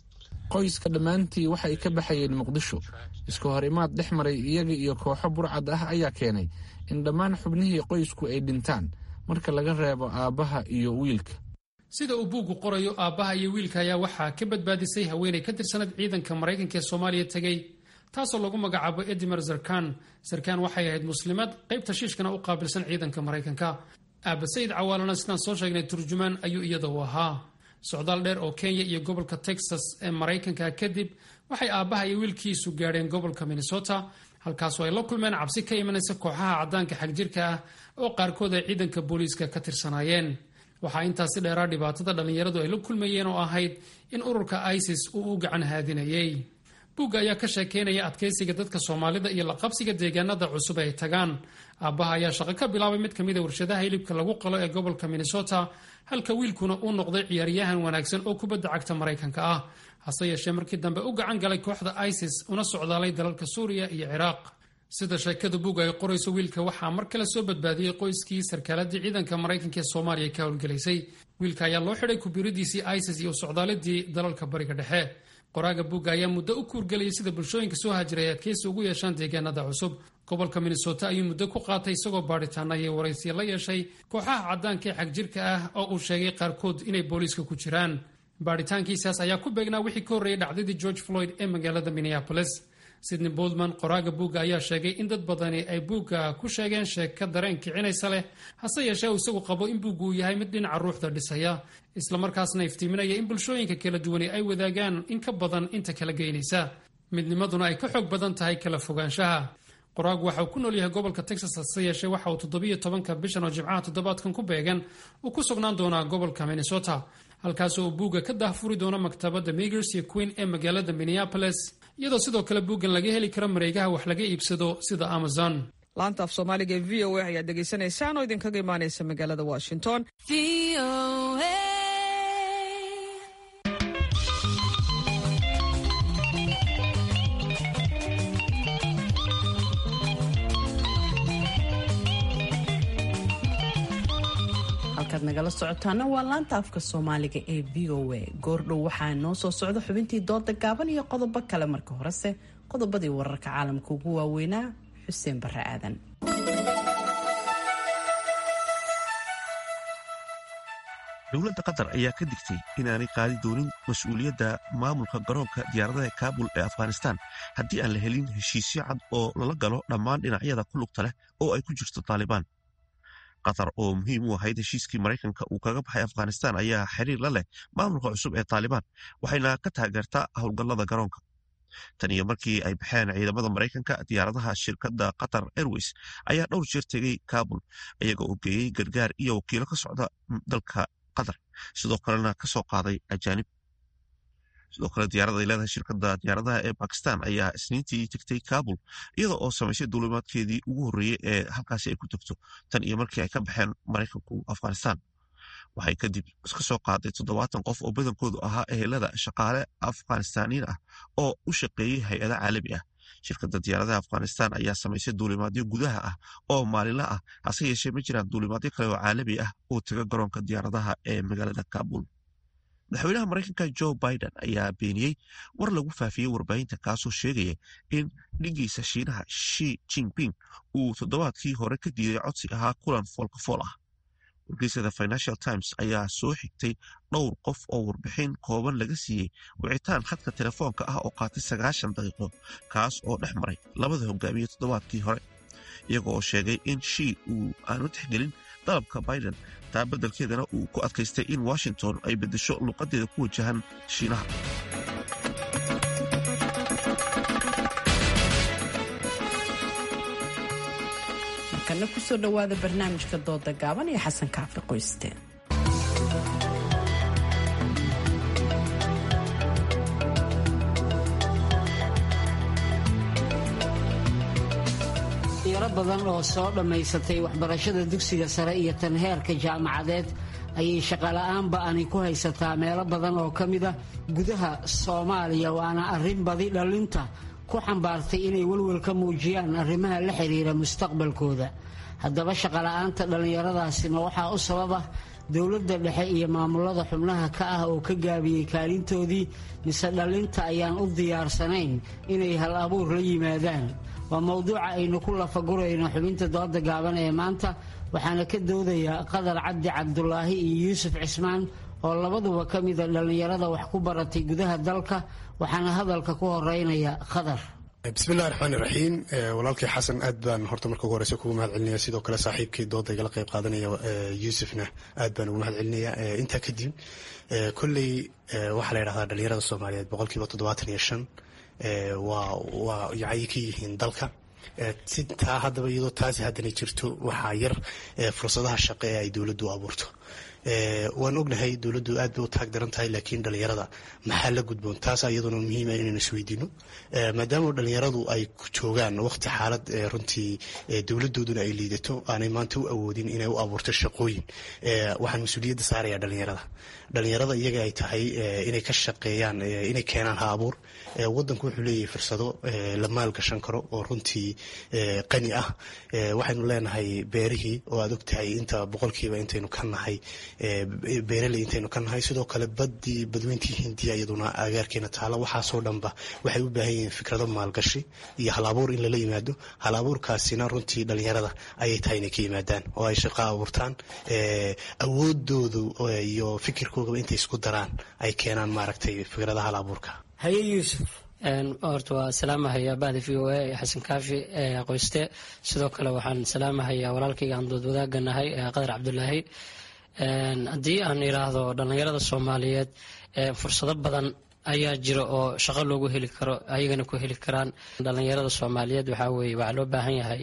qoyska dhammaantii waxay ka baxayeen muqdisho isku hor imaad dhex maray iyaga iyo kooxo burcad ah ayaa keenay in dhammaan xubnihii qoysku ay dhintaan marka laga reebo aabbaha iyo wiilka sida uu buuggu qorayo aabbaha iyo wiilka ayaa waxaa ka badbaadisay haweenay ka tirsanad ciidanka maraykanka ee soomaaliya tegey taasoo lagu magacaabo edimer zarkan zarkan waxay ahayd muslimad qaybta shiishkana u qaabilsan ciidanka maraykanka aaba sayid cawaalana sidaan soo sheegnay turjumaan ayuu iyada u ahaa socdaal dheer oo kenya iyo gobolka texas ee maraykanka kadib waxay aabbaha iyo wiilkiisu gaadheen gobolka minnesota halkaasoo ay la kulmeen cabsi ka imanaysa kooxaha caddaanka xagjirka ah oo qaarkood ay ciidanka booliiska ka tirsanaayeen waxaa intaasi dheeraa dhibaatada dhallinyaradu ay la kulmayeen oo ahayd in ururka isis uu u gacan haadinayay buugga ayaa ka sheekeynaya adkaysiga dadka soomaalida iyo laqabsiga deegaanada cusub ay tagaan aabbaha ayaa shaqo ka bilaabay mid kamid a warshadaha hilibka lagu qalo ee gobolka minnesota halka wiilkuna uu noqday ciyaaryahan wanaagsan oo kubadda cagta maraykanka ah hase yeeshee markii dambe u gacan galay kooxda isis una socdaalay dalalka suuriya iyo ciraaq sida sheekada buugga ay qorayso wiilka waxaa mar kale soo badbaadiyey qoyskii sarkaaladii ciidanka maraykanka ee soomaaliya ka howlgelaysay wiilka ayaa loo xidhay kubiridiisii isis iyo socdaaladii dalalka bariga dhexe qoraaga buugga ayaa muddo u kuurgelayay sida bulshooyinka soo haajiray ay adkaysi ugu yeeshaan deegaanada cusub gobolka minnesota ayuu muddo ku qaatay isagoo baadhitaana iyo waraysiya la yeeshay kooxaha caddaanka ee xagjirka ah oo uu sheegay qaarkood inay booliiska ku jiraan baadhitaankiisaas ayaa ku beegnaa wixii ka horreeyay dhacdadii george floyd ee magaalada minneapolis sidney boldman qoraaga buugga ayaa sheegay in dad badani ay buugga ku sheegeen sheeka dareen kicinaysa leh hase yeeshee uu isagu qabo in buuggu uu yahay mid dhinaca ruuxda dhisaya islamarkaasna iftiiminaya in bulshooyinka kala duwani ay wadaagaan in ka badan inta kala geynaysa midnimaduna ay ka xoog badan tahay kala fogaanshaha qoraagu waxa uu ku nool yahay gobolka texas hase yeeshee waxa uu toddobiyo tobanka bishan oo jimcaha toddobaadkan ku beegan uu ku sugnaan doonaa gobolka minnesota halkaasoo uu buugga ka daahfuri doono maktabadda migers iyo queen ee magaalada minneapolis iyadoo sidoo kale buuggan laga heli karo mareegaha wax laga iibsado sida amazon laanta af soomaaliga ee v o a ayaad dhegaysanaysaan oo idinkaga imaanaysa magaalada washington halkaad nagala socotaana waa laanta afka soomaaliga ee v o a goordhow waxaa noo soo socda xubintii dooda gaaban iyo qodobo kale marka horese qodobadii wararka caalamka ugu waaweynaa xuseen bare aadan dowladda qatar ayaa ka digtay inaanay qaadi doonin mas-uuliyadda maamulka garoonka diyaaradaha kaabul ee afghanistan haddii aan la helin heshiisyo cad oo lala galo dhammaan dhinacyada ku lugta leh oo ay ku jirto taalibaan qatar oo muhiim u ahayd heshiiskii maraykanka uu kaga baxay afghanistan ayaa xiriir la leh maamulka cusub ee taalibaan waxayna ka taageertaa howlgallada garoonka tan iyo markii ay baxeen ciidamada maraykanka diyaaradaha shirkadda qatar airways ayaa dhowr jeer tegey kaabul iyaga oo geeyey gargaar iyo wakiilo ka socda dalka qatar sidoo kalena ka soo qaaday ajaanib sidoo kale diyaarada ay leedahay shirkadda diyaaradaha ee bakistan ayaa isniintii tegtay kaabul iyada oo samaysay duulimaadkeedii ugu horreeyey ee halkaasi ay ku tegto tan iyo markii ay ka baxeen maraykanku afghanistan waxay kadib iska soo qaaday toddobaatan qof oo badankoodu ahaa ehelada shaqaale afghanistaniin ah oo u shaqeeyey hay-ada caalami ah shirkadda diyaaradaha afghanistan ayaa samaysay duulimaadyo gudaha ah oo maalinla ah hase yeeshee ma jiraan duulimaadyo kale oo caalami ah oo taga garoonka diyaaradaha ee magaalada kaabul madaxweynaha maraykanka jo biden ayaa beeniyey war lagu faafiyey warbaahinta kaasoo sheegaya in dhigiisa shiinaha shi jinping uu toddobaadkii hore ka diiday codsi ahaa kulan foolkafool ah wargeysada financial times ayaa soo xigtay dhowr qof oo warbixin kooban laga siiyey wicitaan khadka telefoonka ah oo qaatay sagaashan daqiiqo kaas oo dhex maray labada hogaamiye toddobaadkii hore iyaga oo sheegay in shii uu aanu tixgelin dalabka biden taa beddelkeedana uu ku adkaystay in washington ay beddesho luuqadeeda ku wajahan shiinaha markana kusoo dhowaada barnaamijka dooda gaaban ee xasan kaafi qoyste yaro badan oo soo dhammaysatay waxbarashada dugsiga sare iyo tan heerka jaamacadeed ayay shaqola'aan ba'ani ku haysataa meelo badan oo ka mida gudaha soomaaliya waana arrin badi dhallinta ku xambaartay inay welwel ka muujiyaan arrimaha la xiriira mustaqbalkooda haddaba shaqola'aanta dhallinyaradaasi ma waxaa u sababa dowladda dhexe iyo maamulada xubnaha ka ah oo ka gaabiyey kaalintoodii mise dhallinta ayaan u diyaarsanayn inay hal abuur la yimaadaan waa mowduuca aynu ku lafagurayno xubinta dooda gaaban ee maanta waxaana ka doodaya qadar cabdi cabdulaahi iyo yuusuf cismaan oo labaduba ka mida dhallinyarada wax ku baratay gudaha dalka waxaana hadalka ku horeynaya qadar bismillahi raxmaani raxiim walaalkii xasan aad baan horta marka ugu horeysa kugu mahad celinaya sidoo kale saaxiibkii dooda igala qayb qaadanaya yuusufna aad baan ugu mahad celinaya intaa kadib kolley waxaa la yidhahdaa dhalinyarada soomaaliyeed boqolkiiba toddobaatan iyo shan waa waa yacay ka yihiin dalka si taa haddaba iyadoo taasi haddana jirto waxaa yar fursadaha shaqo ee ay dowladdu abuurto waan ognahay dowladdu aad bay u taag daran tahay laakiin dhalinyarada maxaa la gudboon taasa iyaduna muhiima inaynu isweydiino maadaama dhalinyaradu ay joogaan waqti xaalad runtii dowladooduna ay liidato aanay maanta u awoodin inay u abuurto shaqooyin waxaan mas-uuliyadda saaraya dhalinyarada dhalinyarada iyaga ay tahay inay ka shaqeeyaan inay keenaan ha abuur wadanku wuxuu leeyahay fursado la maalgashan karo oo runtii qani ah waxaynu leenahay beerihii oo aad ogtahay inta boqolkiiba intaynu ka nahay beeraley intaynu ka nahay sidoo kale badii badweyntii hindiya iyaduna agaarkeena taala waxaasoo dhanba waxay u baahan yihiin fikrado maalgashi iyo halabuur in lala yimaado halabuurkaasina runtii dhalinyarada ayay tahay inay ka yimaadaan oo ay shaqo abuurtaan awoodoodu iyo fikirkoogaba intay isku daraan ay keenaan maaragtay fikradaha halabuurka haye yuusuf horta waa salaamahayaa bahda v o a ee xasan kaafi qoyste sidoo kale waxaan salaamahayaa walaalkayga aan dood wadaaganahay qadar cabdulaahi haddii aan iraahdo dhallinyarada soomaaliyeed fursado badan ayaa jira oo shaqo loogu heli karo ayagana ku heli karaan dhallinyarada soomaaliyeed waxaa weye waxaa loo baahan yahay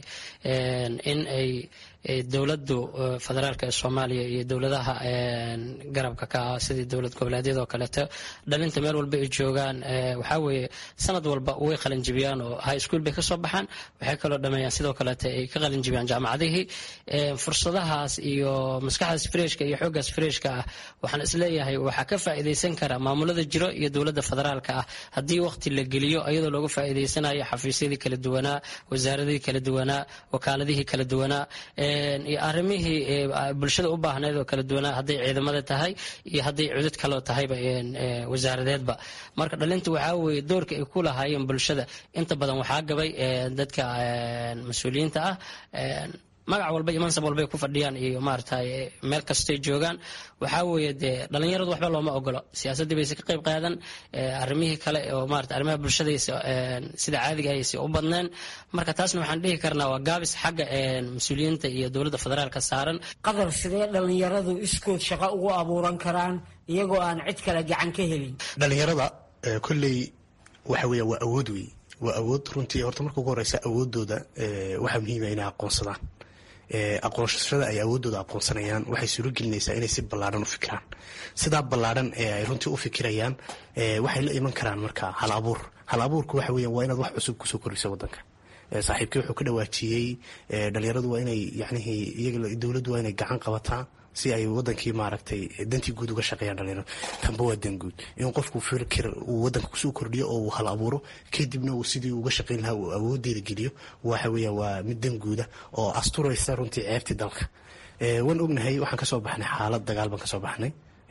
in ay dowladdu federaalka ee soomaaliya iyo dowladaha garabka ka ah sidii dowlad goboleedyada oo kaleeto dhalinta meel walba ay joogaan waxaa weeye sanad walba way qalinjibiyaan oo high school bay kasoo baxaan waxay kaloo dhameeyaan sidoo kaleeto ay ka qalinjibiyaan jaamacadihii fursadahaas iyo maskaxdaas freshka iyo xooggaas freshka ah waxaan isleeyahay waxaa ka faa'iidaysan kara maamulada jiro iyo dowladda federaalka ah haddii waqti la geliyo iyadoo looga faa'iidaysanayo xafiisyadii kala duwanaa wasaaradihii kala duwanaa wakaaladihii kala duwanaa iyo arrimihii bulshada u baahneed oo kala duwanaa hadday ciidamada tahay iyo hadday cudud kaloo tahayba wasaaradeedba marka dhalinta waxaa weeye doorka ay ku lahaayeen bulshada inta badan waxaa gabay dadka mas-uuliyiinta ah magac walba iyo mansab walbay ku fadhiyaan iyo maaragtay meel kastay joogaan waxaa weeye dee dhallinyaradu waxba looma ogolo siyaasaddii bayse ka qayb qaadan arrimihii kale oo maarata arrimaha bulshadaysa sida caadiga aysa u badneen marka taasna waxaan dhihi karnaa waa gaabis xagga mas-uuliyiinta iyo dowladda federaalka saaran qadar sidee dhallinyaradu iskood shaqo ugu abuuran karaan iyagoo aan cid kale gacan ka helin dhalinyarada kolley waxa weya waa awood wey waa awood runtii horta marka ugu horeysa awoodooda waxaa muhiima inay aqoonsadaan aqoonsashada ay awoodooda aqoonsanayaan waxay suuragelinaysaa inay si ballaadhan u fikiraan sidaa ballaadhan ee ay runtii u fikirayaan waxay la iman karaan marka hal abuur hal abuurku waxa weya waa inaad wax cusub kusoo kordhiso wadanka saaxiibkii wuxuu ka dhawaajiyey dhalinyaradu waa inay yacnihii iyaga dowladdu waa inay gacan qabataa si ay wadankii maaragtay dantii guud uga shaqeeyaan dhalinyaradu tanba waa dan guud in qofku fikir uu wadanka kusoo kordhiyo oo uu hal abuuro kadibna uu sidii uga shaqeyn lahaa uu awoodeeda geliyo waxa weeya waa mid dan guuda oo asturaysa runtii ceebtii dalka waan ognahay waxaan kasoo baxnay xaalad dagaal baan kasoo baxnay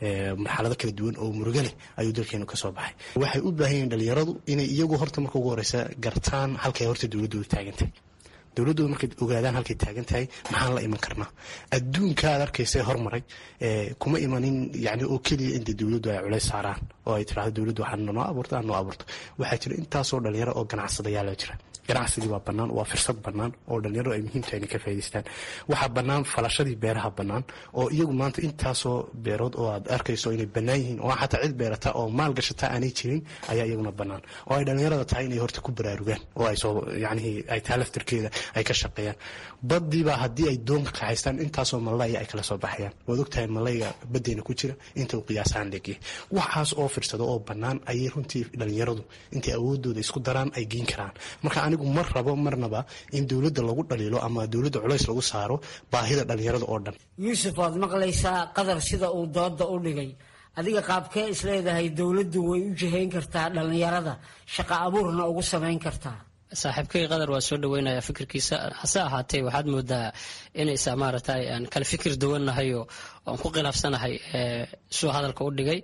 marxalado kala duwan oo muruga leh ayuu dalkeenu kasoo baxay waxay u baahan yihin dhalinyaradu inay iyagu horta marka ugu horeysa gartaan halkay horta dowladoodu taagantahay dowladooda markay ogaadaan halkay taagan tahay maxaan la iman karnaa adduunka aad arkaysa hormaray kuma imanin yani oo keliya inta dowladdu ay culays saaraan oo ay tirahdo dowladdu waxaa noo abuurto aan noo abuurto waxaa jira intaasoo dhalinyaro oo ganacsadayaala jira ganacsigii waa bannaan waa firsad bannaan oo dhalinyaradu ay muhiim tahay inay ka faa'idaystaan waxaa bannaan falashadii beeraha bannaan oo iyagu maanta intaasoo beerood oo aad arkayso inay bannaan yihiin oo xataa cid beerata oo maal gashata aanay jirin ayaa iyaguna bannaan oo ay dhalinyarada tahay inay horta ku baraarugaan oo ay soo yacnihii ay tahay laftirkeeda ay ka shaqeeyaan baddiibaa haddii ay doonka kaxaystaan intaasoo malaya ay kala soo baxayaan waad ogtahay malayga baddeena ku jira inta uu qiyaasaan leegyahay waxaas oo firsado oo bannaan ayay runtii dhalinyaradu intay awoodooda isku daraan ay geen karaan marka anigu mar rabo marnaba in dowladda lagu dhaliilo ama dowladda culays lagu saaro baahida dhalinyarada oo dhan yuusuf waad maqlaysaa qadar sida uu dooda u dhigay adiga qaabkee isleedahay dowladdu way u jihayn kartaa dhallinyarada shaqa abuurna ugu samayn kartaa saaxiibkay qadar waa soo dhaweynaya fikirkiisa hase ahaatee waxaad moodaa inaysa maaragtay aan kala fikir duwannahay oo aan ku khilaafsanahay suu hadalka u dhigay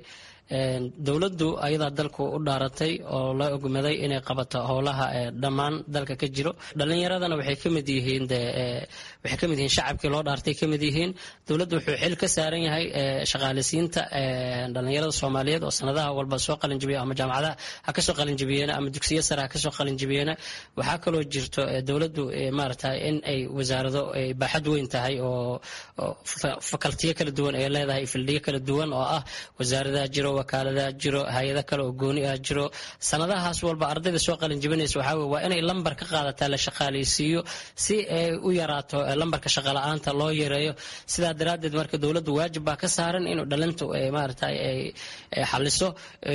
dowladdu ayadaa dalku u dhaaratay oo la ogmaday inay qabato howlaha dhammaan dalka ka jiro dhalinyaradana waxay kamid yihiin waxay kamid yihiin shacabkii loo dhaartay kamid yihiin dowladdu wuxuu xil ka saaran yahay shaqaaleysiinta dhalinyarada soomaaliyeed oo sanadaha walba soo qalinjibiya ama jaamacadaha ha kasoo qalinjibiyeena ama dugsiyo sare ha kasoo qalinjibiyeena waxaa kaloo jirto dowladdu maarata in ay wasaarado baaxad weyn tahay oo fakaltiyo kala duwan ay leedahay fildiyo kala duwan oo ah wasaaradaha jiro wakaaladaha jiro hay-ada kale oo gooni ah jiro sanadahaas walba ardayda soo qalin jibinaysa waxaa weye waa inay lambar ka qaadataa la shaqaaleysiiyo si ay u yaraato lambarka shaqala-aanta loo yareeyo sidaa daraaddeed marka dowladdu waajib baa ka saaran inuu dhalintu maarata ay xaliso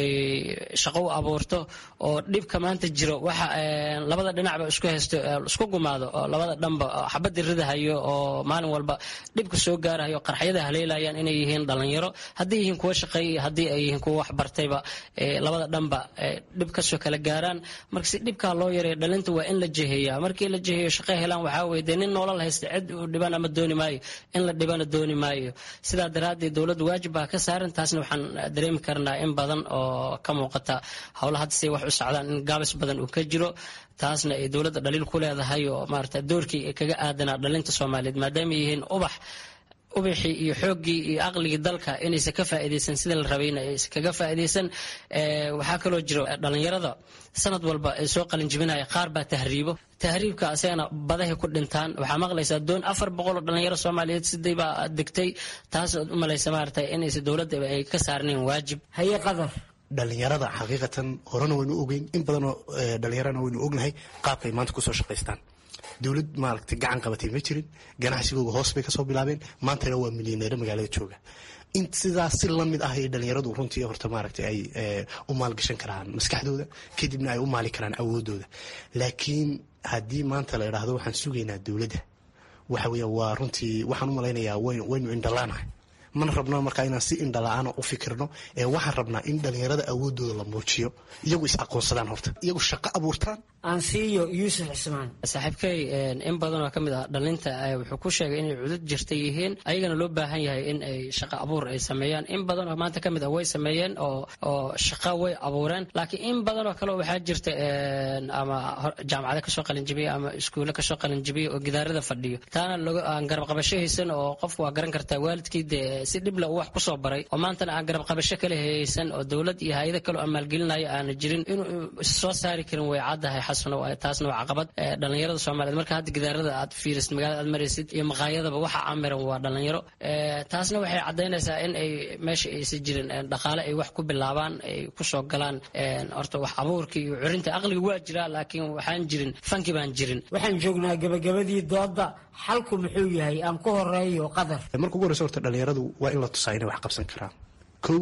shaqo u abuurto oo dhibka maanta jiro waxa labada dhinacba isku haysto isku gumaado oo labada dhanba xabadda ridahayo oo maalin walba dhibka soo gaarahayo qarxyada haleelayaan inay yihiin dhalinyaro haddii yihiin kuwa shaqeeya haddii ay yihiin kuwa waxbartayba labada dhanba dhib kasoo kala gaaraan marka si dhibkaa loo yareeyo dhalinta waa in la jeheeya markii la jeheeyo shaqo helaan waxaa weye dee nin noolal haysta cid uu dhiban ama dooni maayo in la dhibana dooni maayo sidaa daraaddeed dowladdu waajib baa ka saaran taasna waxaan dareemi karnaa in badan oo ka muuqata howla hadda say wax u socdaan in gaabis badan uu ka jiro taasna ay dowladda dhaliil ku leedahay oo maarata doorkii kaga aadanaa dhalinta soomaaliyeed maadaama yihiin ubax ubixii iyo xooggii iyo aqligii dalka inaysan ka faa'iidaysan sida la rabayna aysan kaga faa'iidaysan waxaa kaloo jiro dhalinyarada sanad walba ay soo qalin jibinaya qaar baa tahriibo tahriibka asagana badahay ku dhintaan waxaa maqlaysaa doon afar boqol oo dhalinyaro soomaaliyeed siday baa degtay taas u malaysa maarata inaysan dowladda ay ka saarnayn waajib haye qadar dhalinyarada xaqiiqatan horena waynu ogeyn in badanoo dhalinyarana waynu ognahay qaabkay maanta kusoo shaqaystaan dowlad maaragtay gacan qabatay ma jirin ganacsigooga hoos bay kasoo bilaabeen maantana waa milyaneero magaalada jooga in sidaas si lamid ah ay dhalinyaradu runtii horta maaragtay ay u maalgashan karaan maskaxdooda kadibna ay u maali karaan awoodooda laakiin haddii maanta la idhaahdo waxaan sugaynaa dowladda waxa weya waa runtii waxaan u malaynayaa waynu indhalaanahay mana rabno markaa inaan si indhala-aana u fikirno ee waxaan rabnaa in dhalinyarada awoodooda la muujiyo iyagu is aqoonsadaan horta iyagu shaqo abuurtaan aansiiyo yuusuf cismaan saaxiibkay in badan oo ka mid ah dhalinta wuxuu ku sheegay inay cudud jirta yihiin ayagana loo baahan yahay in ay shaqo abuur ay sameeyaan in badan oo maanta ka mid ah way sameeyeen oo oo shaqo way abuureen laakiin in badan oo kale waxaa jirta ama jaamacado kasoo qalinjibiya ama iskuulle kasoo qalinjibiya oo gidaarada fadhiyo taana aan garab qabasho haysan oo qofku waa garan kartaa waalidkii dee si dhibla uu wax kusoo baray oo maantana aan garab qabasho kale haysan oo dowlad iyo hay-ado kale oo maalgelinaya aana jirin inuu soo saari karin way caddahay xasano taasna waa caqabad dhalinyarada soomaaliyeed marka hadda gidaarada aad fiirisid magaalada aad maraysid iyo maqaayadaba waxa amiran waa dhalinyaro taasna waxay caddaynaysaa in ay meesha aysan jirin dhaqaale ay wax ku bilaabaan ay kusoo galaan horta wax abuurka iyo curinta aqliga waa jiraa laakiin waxaan jirin fanki baan jirin waxaan joognaa gabagabadii dooda xalku muxuu yahay aan ku horeeyo qadar marka ugu horeysa horta dhalinyaradu waa in la tusaa inay wax qabsan karaan kow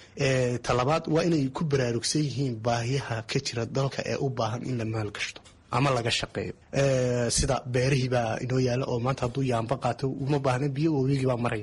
talabaad waa inay ku baraarugsan yihiin baahiyaha ka jira dalka ee u baahan in la maalgashto ama laga shaqeeyo sida beerihii baa inoo yaala oo maanta hadduu yaamba qaato uma baahna biyo wawigii baa maraya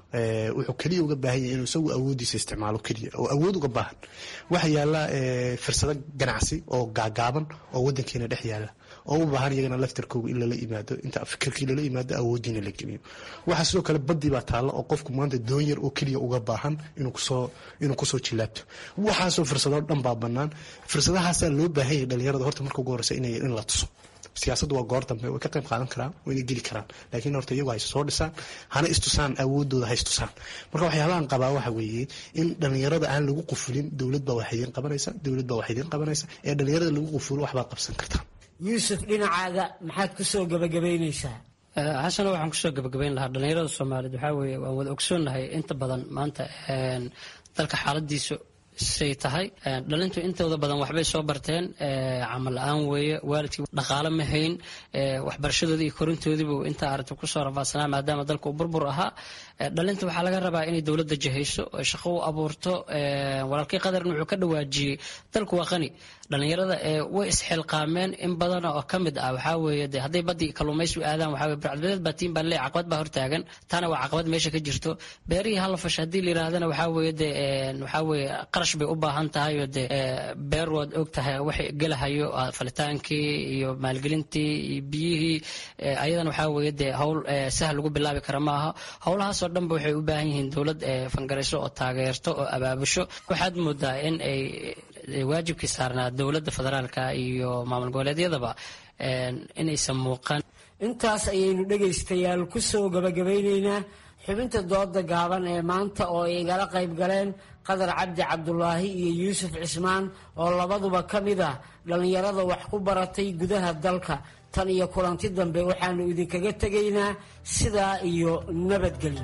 wuxuu keliya uga baahan yahay inuu isagu awoodiisa isticmaalo keliya oo awood uga baahan waxa yaala fursado ganacsi oo gaagaaban oo wadankeena dhex yaala oo u baahan iyagana laftarkooga in lala yimaado inta fikirkii lala yimaado awoodiina la geliyo waxaa sidoo kale badii baa taalla oo qofku maanta doonyar oo keliya uga baahan inuu kusoo inuu kusoo jilaabto waxaasoo fursadoo dhan baa bannaan fursadahaasaa loo baahan yahay dhalinyarada horta marka ugu horeysa inay in la tuso siyaasaddu waa goor dambe way ka qayb qaadan karaan wayna geli karaan laakiin horta iyagu hayse soo dhisaan hana istusaan awoodooda ha istusaan marka waxyaabahan qabaa waxa weeye in dhalinyarada aan lagu qufulin dowlad baa wax idiin qabanaysa dowlad baa wax idiin qabanaysa ee dhalinyarada lagu qufulo waxbaad qabsan kartaan yuusuf dhinacaaga maxaad kusoo gabagabaynaysaa xasana waxaan kusoo gabagabayn lahaa dhalinyarada soomaaliyeed waxaa weeye waan wada ogsoonnahay inta badan maanta dalka xaaladiisu say tahay dhalintu intooda badan waxbay soo barteen camal la-aan weeye waalidkii dhaqaale ma hayn waxbarashadoodii iyo korintoodiibu inta aragti kusoo rafaadsanaa maadaama dalka uu burbur ahaa dhalinta waxaa laga rabaa inay dowladda jahayso shaqo u abuurto walaalkii qadarn wuxuu ka dhawaajiyey dalku waa qani dhalinyarada way isxilqaameen in badan oo ka mid ah waxaa weeye de hadday badii kalluumaysi aadaan waxaa weye burcadbadeed baa tiin baa leey caqabad baa hortaagan taana waa caqabad meesha ka jirto beerihii hala fasha haddii la yidhaahdana waxaa weeye de waxaa weeye qarash bay u baahan tahay oo de beer waad og tahay waxay gelahayo falitaankii iyo maalgelintii iyo biyihii ayadana waxaa weeye de howl sahal lagu bilaabi kara maaha howlahaasoo dhanba waxay u baahan yihiin dowlad fangarayso oo taageerto oo abaabusho waxaad moodaa in ay waajibkii saarnaa dowladda federaalka iyo maamul goboleedyadaba inaysan muuqan intaas ayaynu dhegaystayaal kusoo gabagabaynaynaa xubinta dooda gaaban ee maanta oo ay igala qayb galeen qadar cabdi cabdulaahi iyo yuusuf cismaan oo labaduba ka mid ah dhallinyarada wax ku baratay gudaha dalka tan iyo kulanti dambe waxaanu idinkaga tegaynaa sidaa iyo nabadgelyo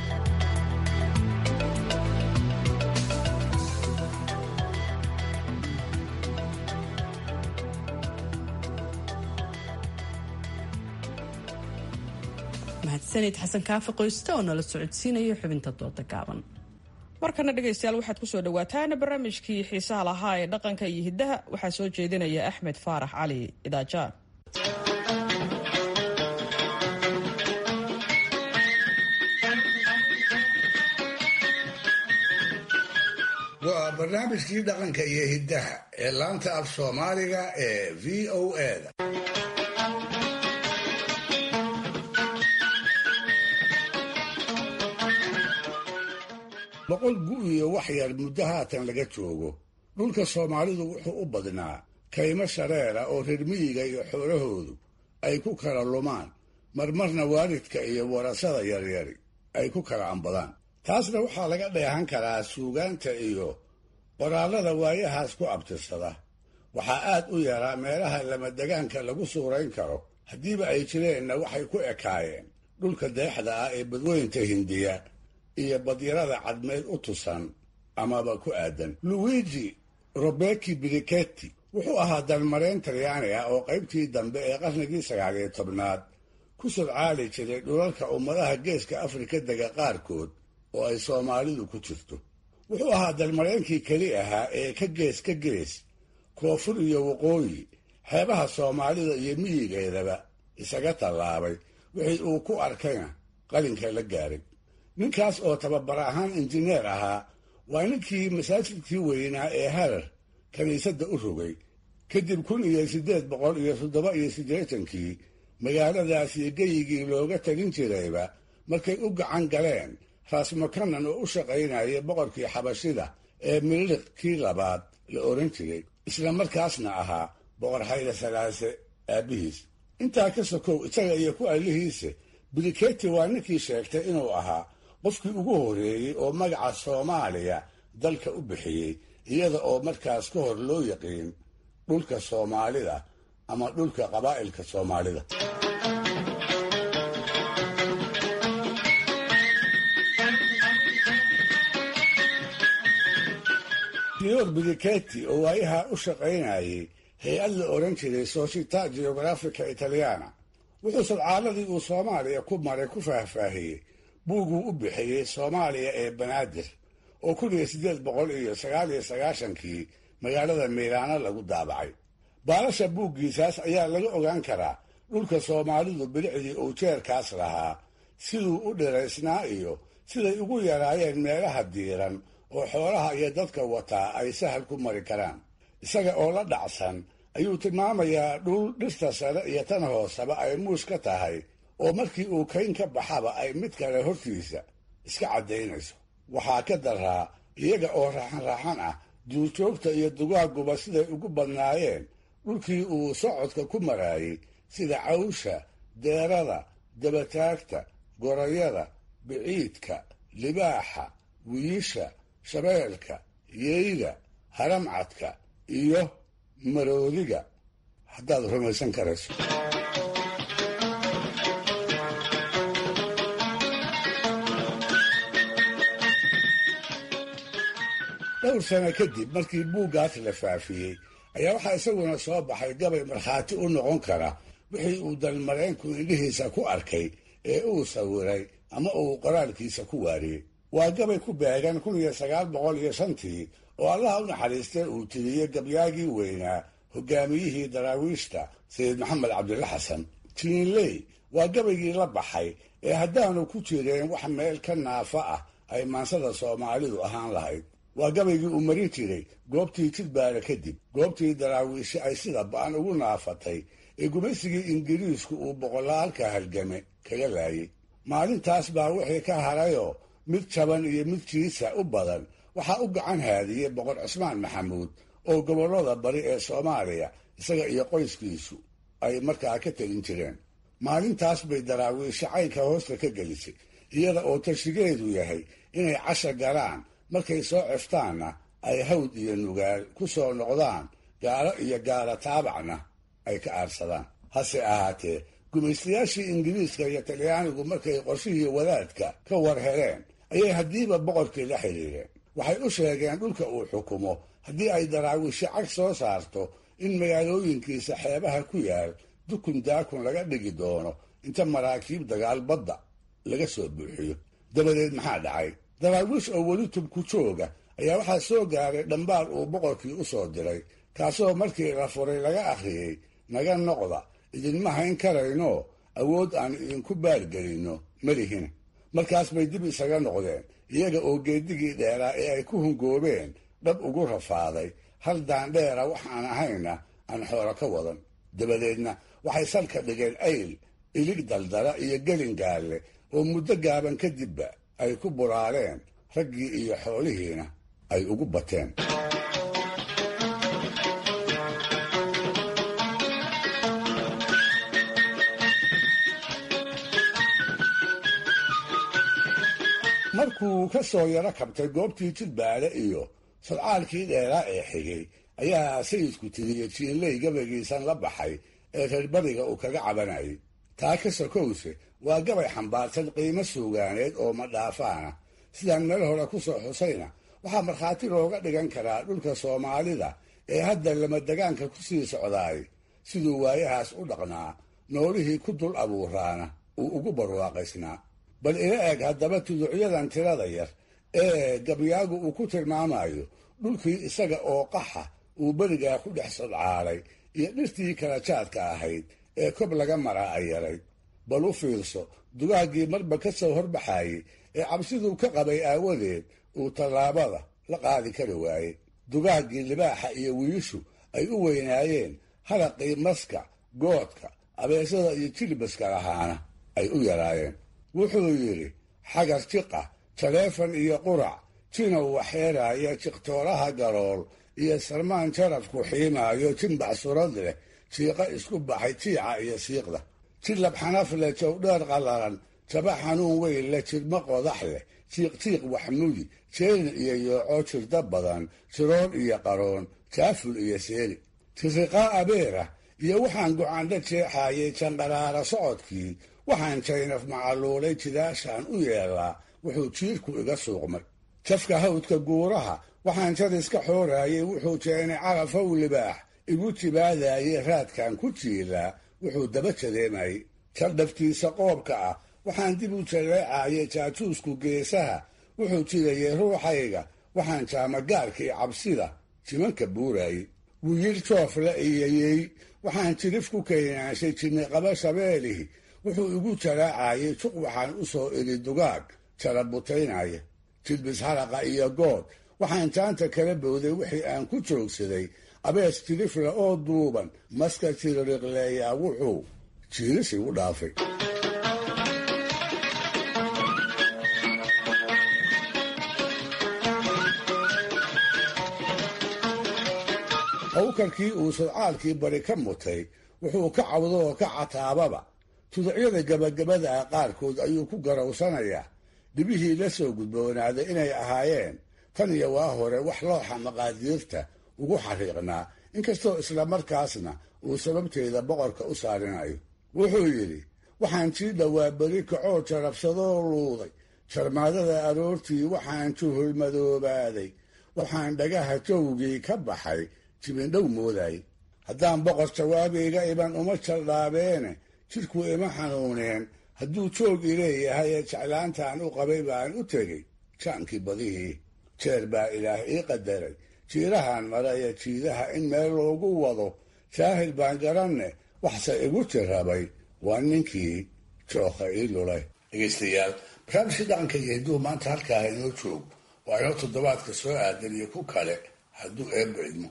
mahadsanid xasan kaafi qoyste oo nala socodsiinaya xubinta dooda gaaban markana dhegaystayaal waxaad kusoo dhawaataan barnaamijkii xiisaha lahaa ee dhaqanka iyo hiddaha waxaa soo jeedinaya axmed faarax cali idaajaan waa barnaamijkii dhaqanka iyo hiddaha ee laanta af soomaaliga ee v o eda boqol gu iyo wax yar muddo haatan laga joogo dhulka soomaalidu wuxuu u badnaa kaymo shareera oo reer miyiga iyo xoolahoodu ay ku kala lumaan marmarna waalidka iyo warasada yaryari ay ku kala ambadaan taasna waxaa laga dheehan karaa suugaanta iyo qoraallada waayahaas ku abtirsada waxaa aad u yaraa meelaha lamadegaanka lagu suurayn karo haddiiba ay jireenna waxay ku ekaayeen dhulka deexda ah ee badweynta hindiya iyo badyarada cadmeed u tusan amaba ku aadan luwigi robeki briketti wuxuu ahaa dalmareen talyaani ah oo qaybtii dambe ee qarnigii sagaaliyo tobnaad ku sodcaali jiray dhulalka ummadaha geeska afrika dega qaarkood oo ay soomaalidu ku jirto wuxuu ahaa dalmareenkii keli ahaa ee ka gees ka gees koonfur iyo waqooyi xeebaha soomaalida iyo miyigeedaba isaga tallaabay wixii uu ku arkayna qalinka la gaaray ninkaas oo tababar ahaan injineer ahaa waa ninkii masaajidkii weynaa ee harar kiniisadda u rogay kadib kun iyo siddeed boqol iyo toddoba iyo siddeetankii magaaladaas iyo geyigii looga tegin jirayba markay u gacan galeen raasmakanan oo u shaqaynaya boqorkii xabashida ee miliq kii labaad la oran jiray isla markaasna ahaa boqor xayda salaase aabbihiis intaa ka sokow isaga iyo ku allihiise briketi waa ninkii sheegtay inuu ahaa qofkii ugu horreeyey oo magaca soomaaliya dalka u bixiyey iyada oo markaas ka hor loo yaqiin dhulka soomaalida ama dhulka qabaa'ilka soomaalida sior briketi oo waayaha u shaqaynayay hay-ad la odhan jiray società geografica italiana wuxuu sadcaaladii uu soomaaliya ku maray ku faahfaahiyey buuguu u bixiyey soomaaliya ee banaadir oo kun iyo siddeed boqol iyo sagaal iyo sagaashankii magaalada miilaano lagu daabacay baalasha buuggiisaas ayaa laga ogaan karaa dhulka soomaalidu bilicdii uu jeerkaas lahaa siduu u dhiraysnaa iyo siday ugu yaraayeen meelaha diiran oo xoolaha iyo dadka wataa ay sahal ku mari karaan isaga oo la dhacsan ayuu tilmaamayaa dhul dhirta sare iyo tan hooseba ay muus ka tahay oo markii uu kayn ka baxaba ay mid kale hortiisa iska caddaynayso waxaa ka daraa iyaga oo raaxan-raaxan ah duurjoogta iyo dugaaguba siday ugu badnaayeen dhulkii uu socodka ku maraayey sida cawsha deerada dabataagta gorayada biciidka libaaxa wiisha shabeelka yeyda haramcadka iyo maroodiga haddaad rumaysan karayso dhowr sano kadib markii buuggaas la faafiyey ayaa waxaa isaguna soo baxay gabay markhaati u noqon kara wixii uu dalmareenku indhihiisa ku arkay ee uu sawiray ama uu qoraalkiisa ku waariyey waa gabay ku beegan kun iyo sagaal boqol iyo shantii oo allaha u naxariistay uu tiriyey gabyaagii weynaa hogaamiyihii daraawiishta sayid maxamed cabdilla xasan tiinley waa gabaygii la baxay ee haddaanu ku jireen wax meel ka naafa ah ay maansada soomaalidu ahaan lahayd waa gabaygii uu marin jiray goobtii jidbaara kadib goobtii daraawiishi ay sida ba'an ugu naafatay ee gumaysigii ingiriisku uu boqolaalka halgame kaga laayay maalintaas baa wixii ka harayoo mid jaban iyo mid jiisa u badan waxaa u gacan haadiyey boqor cismaan maxamuud oo gobollada bari ee soomaaliya isaga iyo qoyskiisu ay markaa ka telin jireen maalintaas bay daraawiishi caynka hoosta ka gelisay iyada oo tashigeedu yahay inay casha galaan markay soo ceftaanna ay hawd iyo nugaal ku soo noqdaan gaalo iyo gaala taabacna ay ka aarsadaan hase ahaatee gumaystayaashii ingiriiska iyo talyaanigu markay qorshihii wadaadka ka war heleen ayay haddiiba boqorkii la xidhiireen waxay u sheegeen dhulka uu xukumo haddii ay daraawiishi cag soo saarto in magaalooyinkiisa xeebaha ku yaal dukun daakun laga dhigi doono inta maraakiib dagaal badda laga soo buuxiyo dabadeed maxaa dhacay daraawiish oo weli tubku jooga ayaa waxaa soo gaaray dhambaal uu boqorkii u soo diray kaasoo markii la furay laga akhriyey naga noqda idinma hayn karayno awood aan idinku baargelinno malihina markaas bay dib isaga noqdeen iyaga oo geedigii dheeraa ee ay ku hungoobeen dhab ugu rafaaday hal daandheera waxaan ahayna aan xoolo ka wadan dabadeedna waxay salka dhigeen ayl ilig daldala iyo gelin gaalle oo muddo gaaban kadibba ay ku buraareen raggii iyo xoolihiina ay ugu bateen markuu ka soo yaro kabtay goobtii jidbaale iyo sadcaalkii dheeraa ee xigay ayaa sayidku tiriyey jiinley gabaygiisan la baxay ee reerbariga uu kaga cabanayay taa ka sokowse waa gabay xambaarsan qiimo suugaaneed oo madhaafaana sidaan meel hore ku soo xusayna waxaa markhaati looga dhigan karaa dhulka soomaalida ee hadda lamadegaanka ku sii socdaay siduu waayahaas u dhaqnaa noolihii ku dul abuuraana uu ugu barwaaqaysnaa bal ila eg haddaba tuducyadan tirada yar ee gabyaagu uu ku tilmaamayo dhulkii isaga oo qaxa uu berigaa ku dhex sodcaalay iyo dhirtii kala jaadka ahayd ee kob laga maraa ay yarayd bal u fiirso dugaaggii marba ka soo horbaxaayey ee cabsiduu ka qabay aawadeed uu tallaabada la qaadi kari waayey dugaaggii libaaxa iyo wiishu ay u weynaayeen halaqii maska goodka abeesada iyo jilbaska lahaana ay u yaraayeen wuxuu yidhi xagar jiqa taleefan iyo qurac jinow waxeeraaya jiqtooraha garool iyo sarmaan jarafku xiimaayo jimbac surad leh jiiqa isku baxay jiica iyo siiqda jilab xanaf leh jawdheer qallalan jaba xanuun weyn leh jidhmo qodax leh jiiqjiiq waxmudi jeelin iyo yooco jirda badan jiroon iyo qaroon jaaful iyo seeri tiriqaa abeera iyo waxaan gocandha jeexaayay janqaraara socodkii waxaan jaynaf macaluulay jidaashaan u yeelaa wuxuu jiirku iga suuqmay jafka hawdka guuraha waxaan jadiska xooraayay wuxuu jeenay carafow libaax igu jibaadaayey raadkan ku jiilaa wuxuu daba jadeemayey jaldhaftiisa qoobka ah waxaan dib u jaleecaayay jaajuusku geesaha wuxuu jidayay ruuxayga waxaan jaamagaarkii cabsida jimanka buuraayey wiyir joofle iyayey waxaan jirif ku kaynaanshay jinniqaba shabeelihi wuxuu igu jalaacayay juq waxaan u soo iri dugaag jarabutaynaya jilbis haraqa iyo good waxaan jaanta kala bowday wixii aan ku joogsaday abees tirifla oo duuban maska tiririqleeyaa wuxuu jiirisi u dhaafay hawkarkii uu sodcaalkii bari ka mutay wuxuu ka cawdo oo ka cataababa tuducyada gabagabada ah qaarkood ayuu ku garawsanayaa dhibihii la soo gudboonaaday inay ahaayeen tan iyo waa hore wax looxa maqaadiirta ugu xariiqnaa inkastoo islamarkaasna uu sababteeda boqorka u saarinayo wuxuu yidhi waxaan sii dhowaa beri kacoo jarabsadoo luuday jarmaadada aroortii waxaan juhulmadoobaaday waxaan dhagaha jawgii ka baxay jibindhow mooday haddaan boqor jawaabayga iban uma jaldhaabeene jidhku ima xanuuneen hadduu joog i leeyahay ee jeclaantaan u qabay baan u tegey jaankii badihii jeer baa ilaah ii qadaray jiirahan maraya jiidaha in meel loogu wado jaahil baan garanne waxse igu tirabay waa ninkii jookha ii lulay dhegaystayaal barnaamijkii dhaqanka iyo hidduu maanta halkaa inoo joog waa inoo toddobaadka soo aadan iyo ku kale hadduu eebba idmo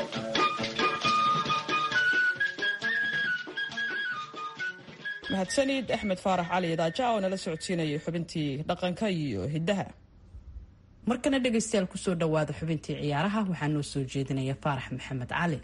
mahadsanid axmed faarax cali daaja oo nala socodsiinayay xubintii dhaqanka iyo hiddaha markana dhegaystayaal kusoo dhowaada xubintii ciyaaraha waxaa noo soo jeedinaya faarax maxamed cali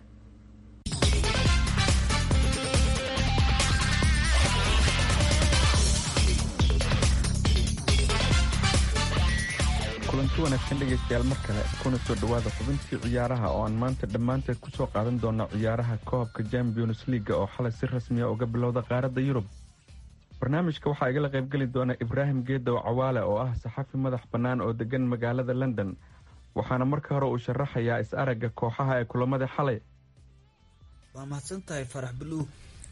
kulanti wanaagsan dhegaystayaal mar kale kuna soo dhowaada xubintii ciyaaraha oo aan maanta dhammaanteed kusoo qaadan doona ciyaaraha koobka champions leaga oo xalay si rasmiya uga bilowda qaaradda yurub barnaamijka waxaa igala qaybgeli doona ibraahim geedow cawaale oo ah saxafi madax bannaan oo degan magaalada london waxaana marka hore uu sharaxayaa is-aragga kooxaha ee kulamada xalay waa mahadsan tahay farax buluug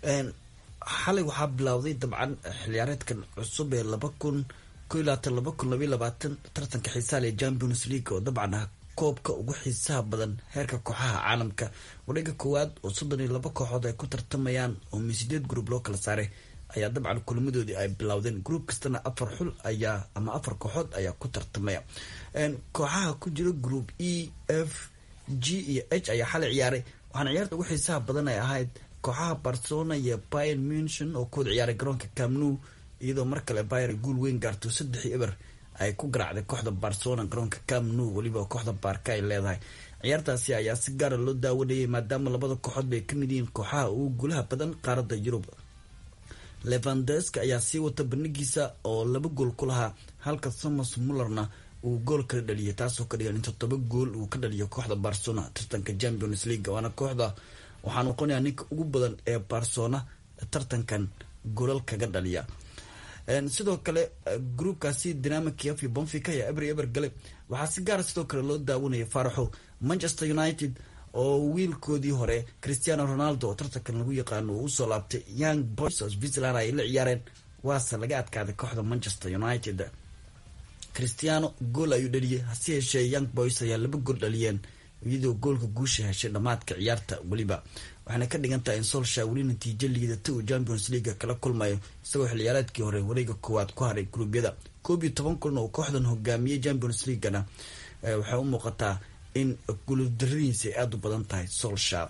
xalay waxaa bilowday dabcan xilciyaareedkan cusub ee laba kun laba kun labaiy labaatan tartanka xiisaha ee champions league oo dabcan ah koobka ugu xiisaha badan heerka kooxaha caalamka wareega koowaad oo soddon iyo laba kooxood ay ku tartamayaan oo mi sideed group loo kala saaray ayaa dabcan kulamadoodii ay bilowdeen group kastana afar xul ayaa ama afar kooxood ayaa ku tartamaya kooxaha ku jira group e f g iyo h ayaa xalay ciyaaray waxaana ciyaarta ugu xiisaha badan ay ahayd kooxaha barcelona iyo bayan muntion oo kuwada ciyaaray garoonka camnu iyadoo mar kale bayer guul weyn gaarto saddexii eber ay ku garaacday kooxda barcelona garoonka camnu weliba kooxda baarka ay leedahay ciyaartaasi ayaa si gaara loo daawanayay maadaama labada kooxood bay kamid yihiin kooxaha ugu guulaha badan qaaradda yurub levandeska ayaa sii wata bandhigiisa oo laba gool ku lahaa halka thomas mullerna uu gool kala dhaliyay taasoo ka dhigan in toddoba gool uu ka dhaliyo kooxda barcelona tartanka champions league waana kooxda waxaa noqonayaa ninka ugu badan ee barcelona tartankan goolal kaga dhaliya sidoo kale groupkaasi dynamic kiev iyo bonfica ayaa eber eber galay waxaa si gaara sidoo kale loo daawanaya faaraxo manchester united oo wiilkoodii hore christiano ronaldo oo tartankan lagu yaqaano uu usoo laabtay young boys oo switzerland ay la ciyaareen waase laga adkaaday kooxda manchester united christiano gool ayuu dhaliyay hase yeeshee young boys ayaa laba gool dhaliyeen iyadoo goolka guusha heshay dhammaadka ciyaarta weliba waxaana ka dhigan tahay in solsha weli natiijo liidata uu champions leaga kala kulmayo isagoo xilciyaareedkii hore wareega koowaad ku haray gruubyada koob iyo toban kulan oo kooxdan hogaamiyey champions leagana waxay u muuqataa in guuldaradiisa ay aada u badan tahay solsha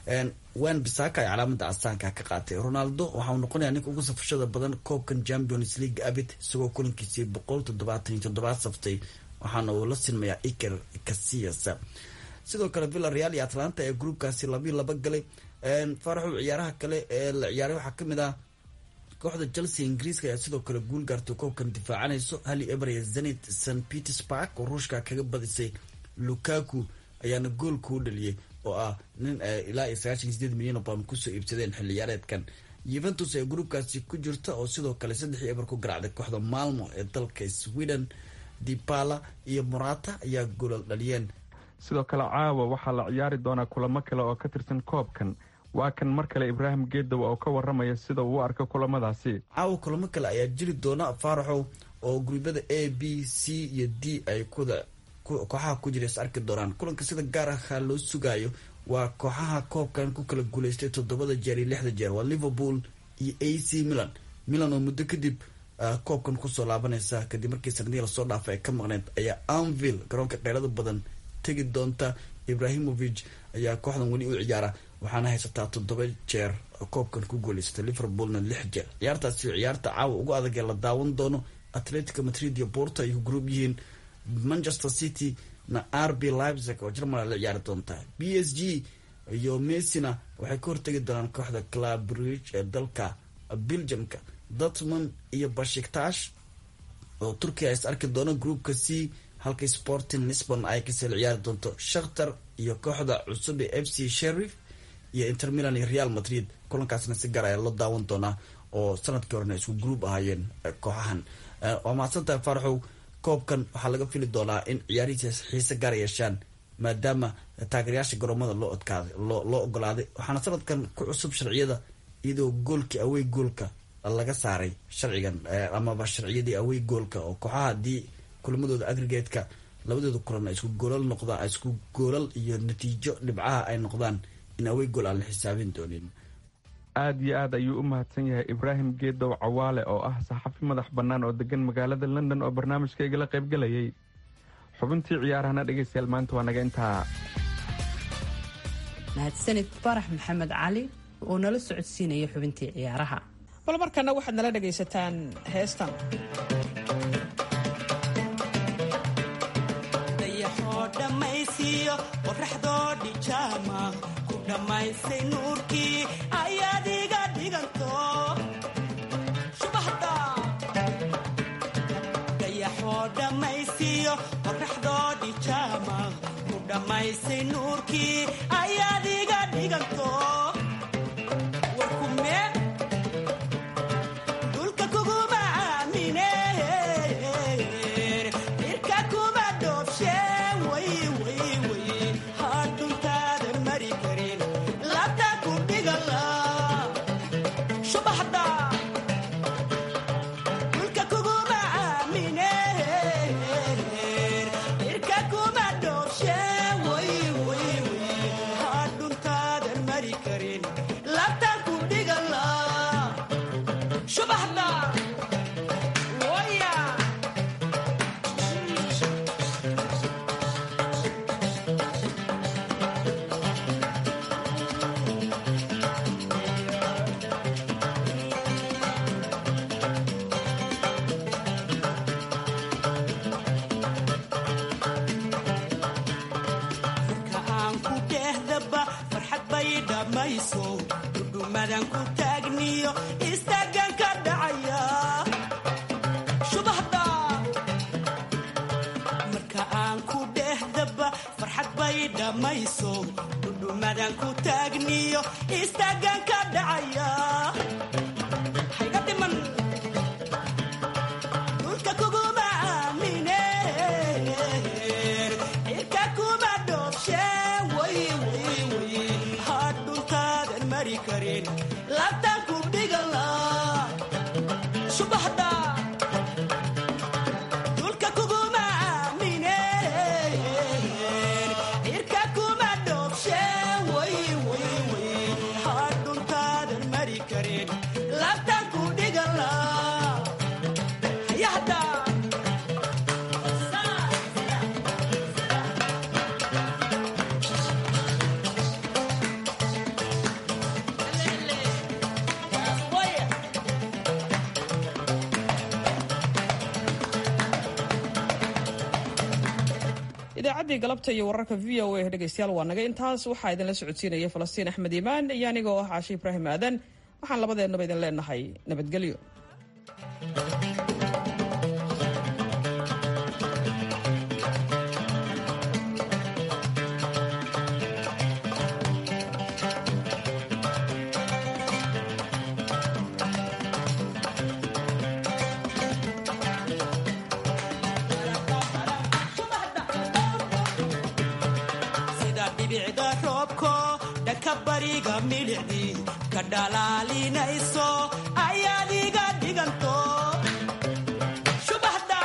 wan bisaka ay calaamada asaanka ka qaatay ronaldo waxauu noqonayaa ninka ugu safashada badan koobkan champions league abid isagoo kulankiisii boqol toddobaatan iyo toddobaad saftay waxaana uu la sinmayaa iker casiyas sidoo kale villa real iyo atlanta ee groupkaasi labiyo laba galay faaraxu ciyaaraha kale ee la ciyaaray waxaa kamid ah kooxda chelsea ingiriiska ayaa sidoo kale guul gaartay koobkan difaacanayso hali eber iyo zenit st petersburg oo ruushka kaga badisay lukaku ayaana gool kuu dhaliyay oo ah nin ilaa iyo sagaashan sideed milyan oo pound kusoo iibsadeen xilli ciyaareedkan yuventus ee groupkaasi ku jirta oo sidoo kale saddexii eber ku garaacday kooxda malmo ee dalka sweden dipala iyo morata ayaa goolal dhaliyeen sidoo kale caawa waxaa la ciyaari doonaa kulamo kale oo ka tirsan koobkan waa kan mar kale ibraahim geedow oo ka waramaya sida uu u arko kulamadaasi caawa kulamo kale ayaa jiri doona faaraxow oo guruubyada a b c iyo d ay kuda kooxaha ku jira is arki doonaan kulanka sida gaar aha loo sugaayo waa kooxaha koobkan ku kala guuleystay toddobada jeer iyo lixda jeer waa liverpool iyo a c milan milan oo muddo kadib koobkan kusoo laabanaysa kadib markii sanadihii lasoo dhaafay ay ka maqneyd ayaa anville garoonka qeylada badan tegi doonta ibrahimovic ayaa kooxdan weli u ciyaara waxaana haysataa toddoba jeer koobkan ku guuleysatay liverpoolna lix jeer ciyaartaasi ciyaarta caawa ugu adag ee la daawan doono atletico madrid iyo porto ay ku group yihiin manchester city na rb leipzig oo germany la ciyaari doonta b s g iyo messina waxay ka hortegi doonaan kooxda club bridge ee dalka belgiumka dortmund iyo bashiktash oo turkiya is arki doono groupka c halka sporting lisbon ay kasii ciyaari doonto shakhtar iyo kooxda cusub ee f c sherif iyo inter milan iyo real madrid kulankaasna si gaar ayaa loo daawan doonaa oo sanadkii horena isku group ahaayeen kooxahan waa mahadsantahay faaraxow koobkan waxaa laga fili doonaa in ciyaarihiisa xiise gaar yeeshaan maadaama taageerayaasha garoomada loo odkaaday loo ogolaaday waxaana sanadkan ku cusub sharciyada iyadoo goolkii awey goolka laga saaray sharcigan amaba sharciyadii awey goolka oo kooxaha haddii kulamadooda agrigetka labadooda kulan ay isku goolal noqdaan isku goolal iyo natiijo dhibcaha ay noqdaan in awey gool aan la xisaabin doonin aad iyo aad ayuu u mahadsan yahay ibraahim geedow cawaale oo ah saxafi madax bannaan oo degan magaalada london oo barnaamijka igala qaybgelayay xubintii ciyaarahana dhegaystayaal maanta waa naga intaa mahadsanid farax maxamed cali oo nala socodsiinaya xubintii ciyaaraha bal markana waxaad nala dhegaysataan heestan dayaxoo dhammaysiiyo qoraxdoo dhijaama ku dhammaysay nuurkii ayaad iga dhiganto shubahda dayaxoo dhammaysiiyo qoraxdoo dhijaama ku dhammaysay nuurkii ayaad iga dhiganto warkume dulka kuguma aamine irka kuma dhoobshe way way way hadhuntaadan mari karin labta ku dhigala shubaxda dulka kuguma aamine irka kuma dhoobshe way way way hadhuntaadan mari karin labta ku dhigala shubaxda waya marka aan ku dhehdaba farxad bay dhammayso dhudhumadan ku taagniyo istaagan ka dhacaya shubahda marka aan ku dhehdaba farxad bay dhammayso dhudhumadan ku taagniyo istaagan ka dhacaya hayga dhiman dhulka kuguma aamine cirka kuma dhoobshe way way way hadhuntaadan mari karin labtaan ku dhigala subaxda dhulka kuguma aamine cirka kuma dhoobshe way way way hadhuntaadan mari karin labtaan ku dhigala hayahda idaacaddii galabta iyo wararka v o a dhegaystayaal waa naga intaas waxaa idinla socodsiinaya falastiin axmed iimaan iyo aniga oo ah caashi ibraahim aadan waxaan labadeennaba idin leenahay nabadgelyo sida dhibicda roobko dhanka bariga milicdii ka dhalaalinayso ayaad iga dhiganto shubaxda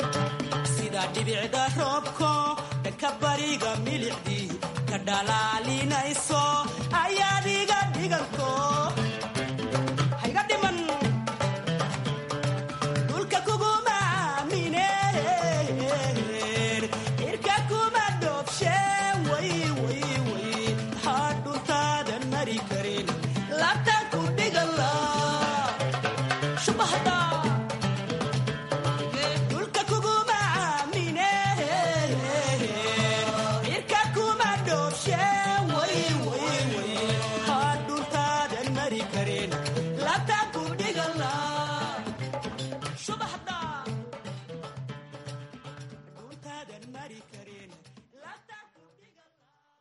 sida dhibicda roobko dhanka bariga milicdii ka dhalaali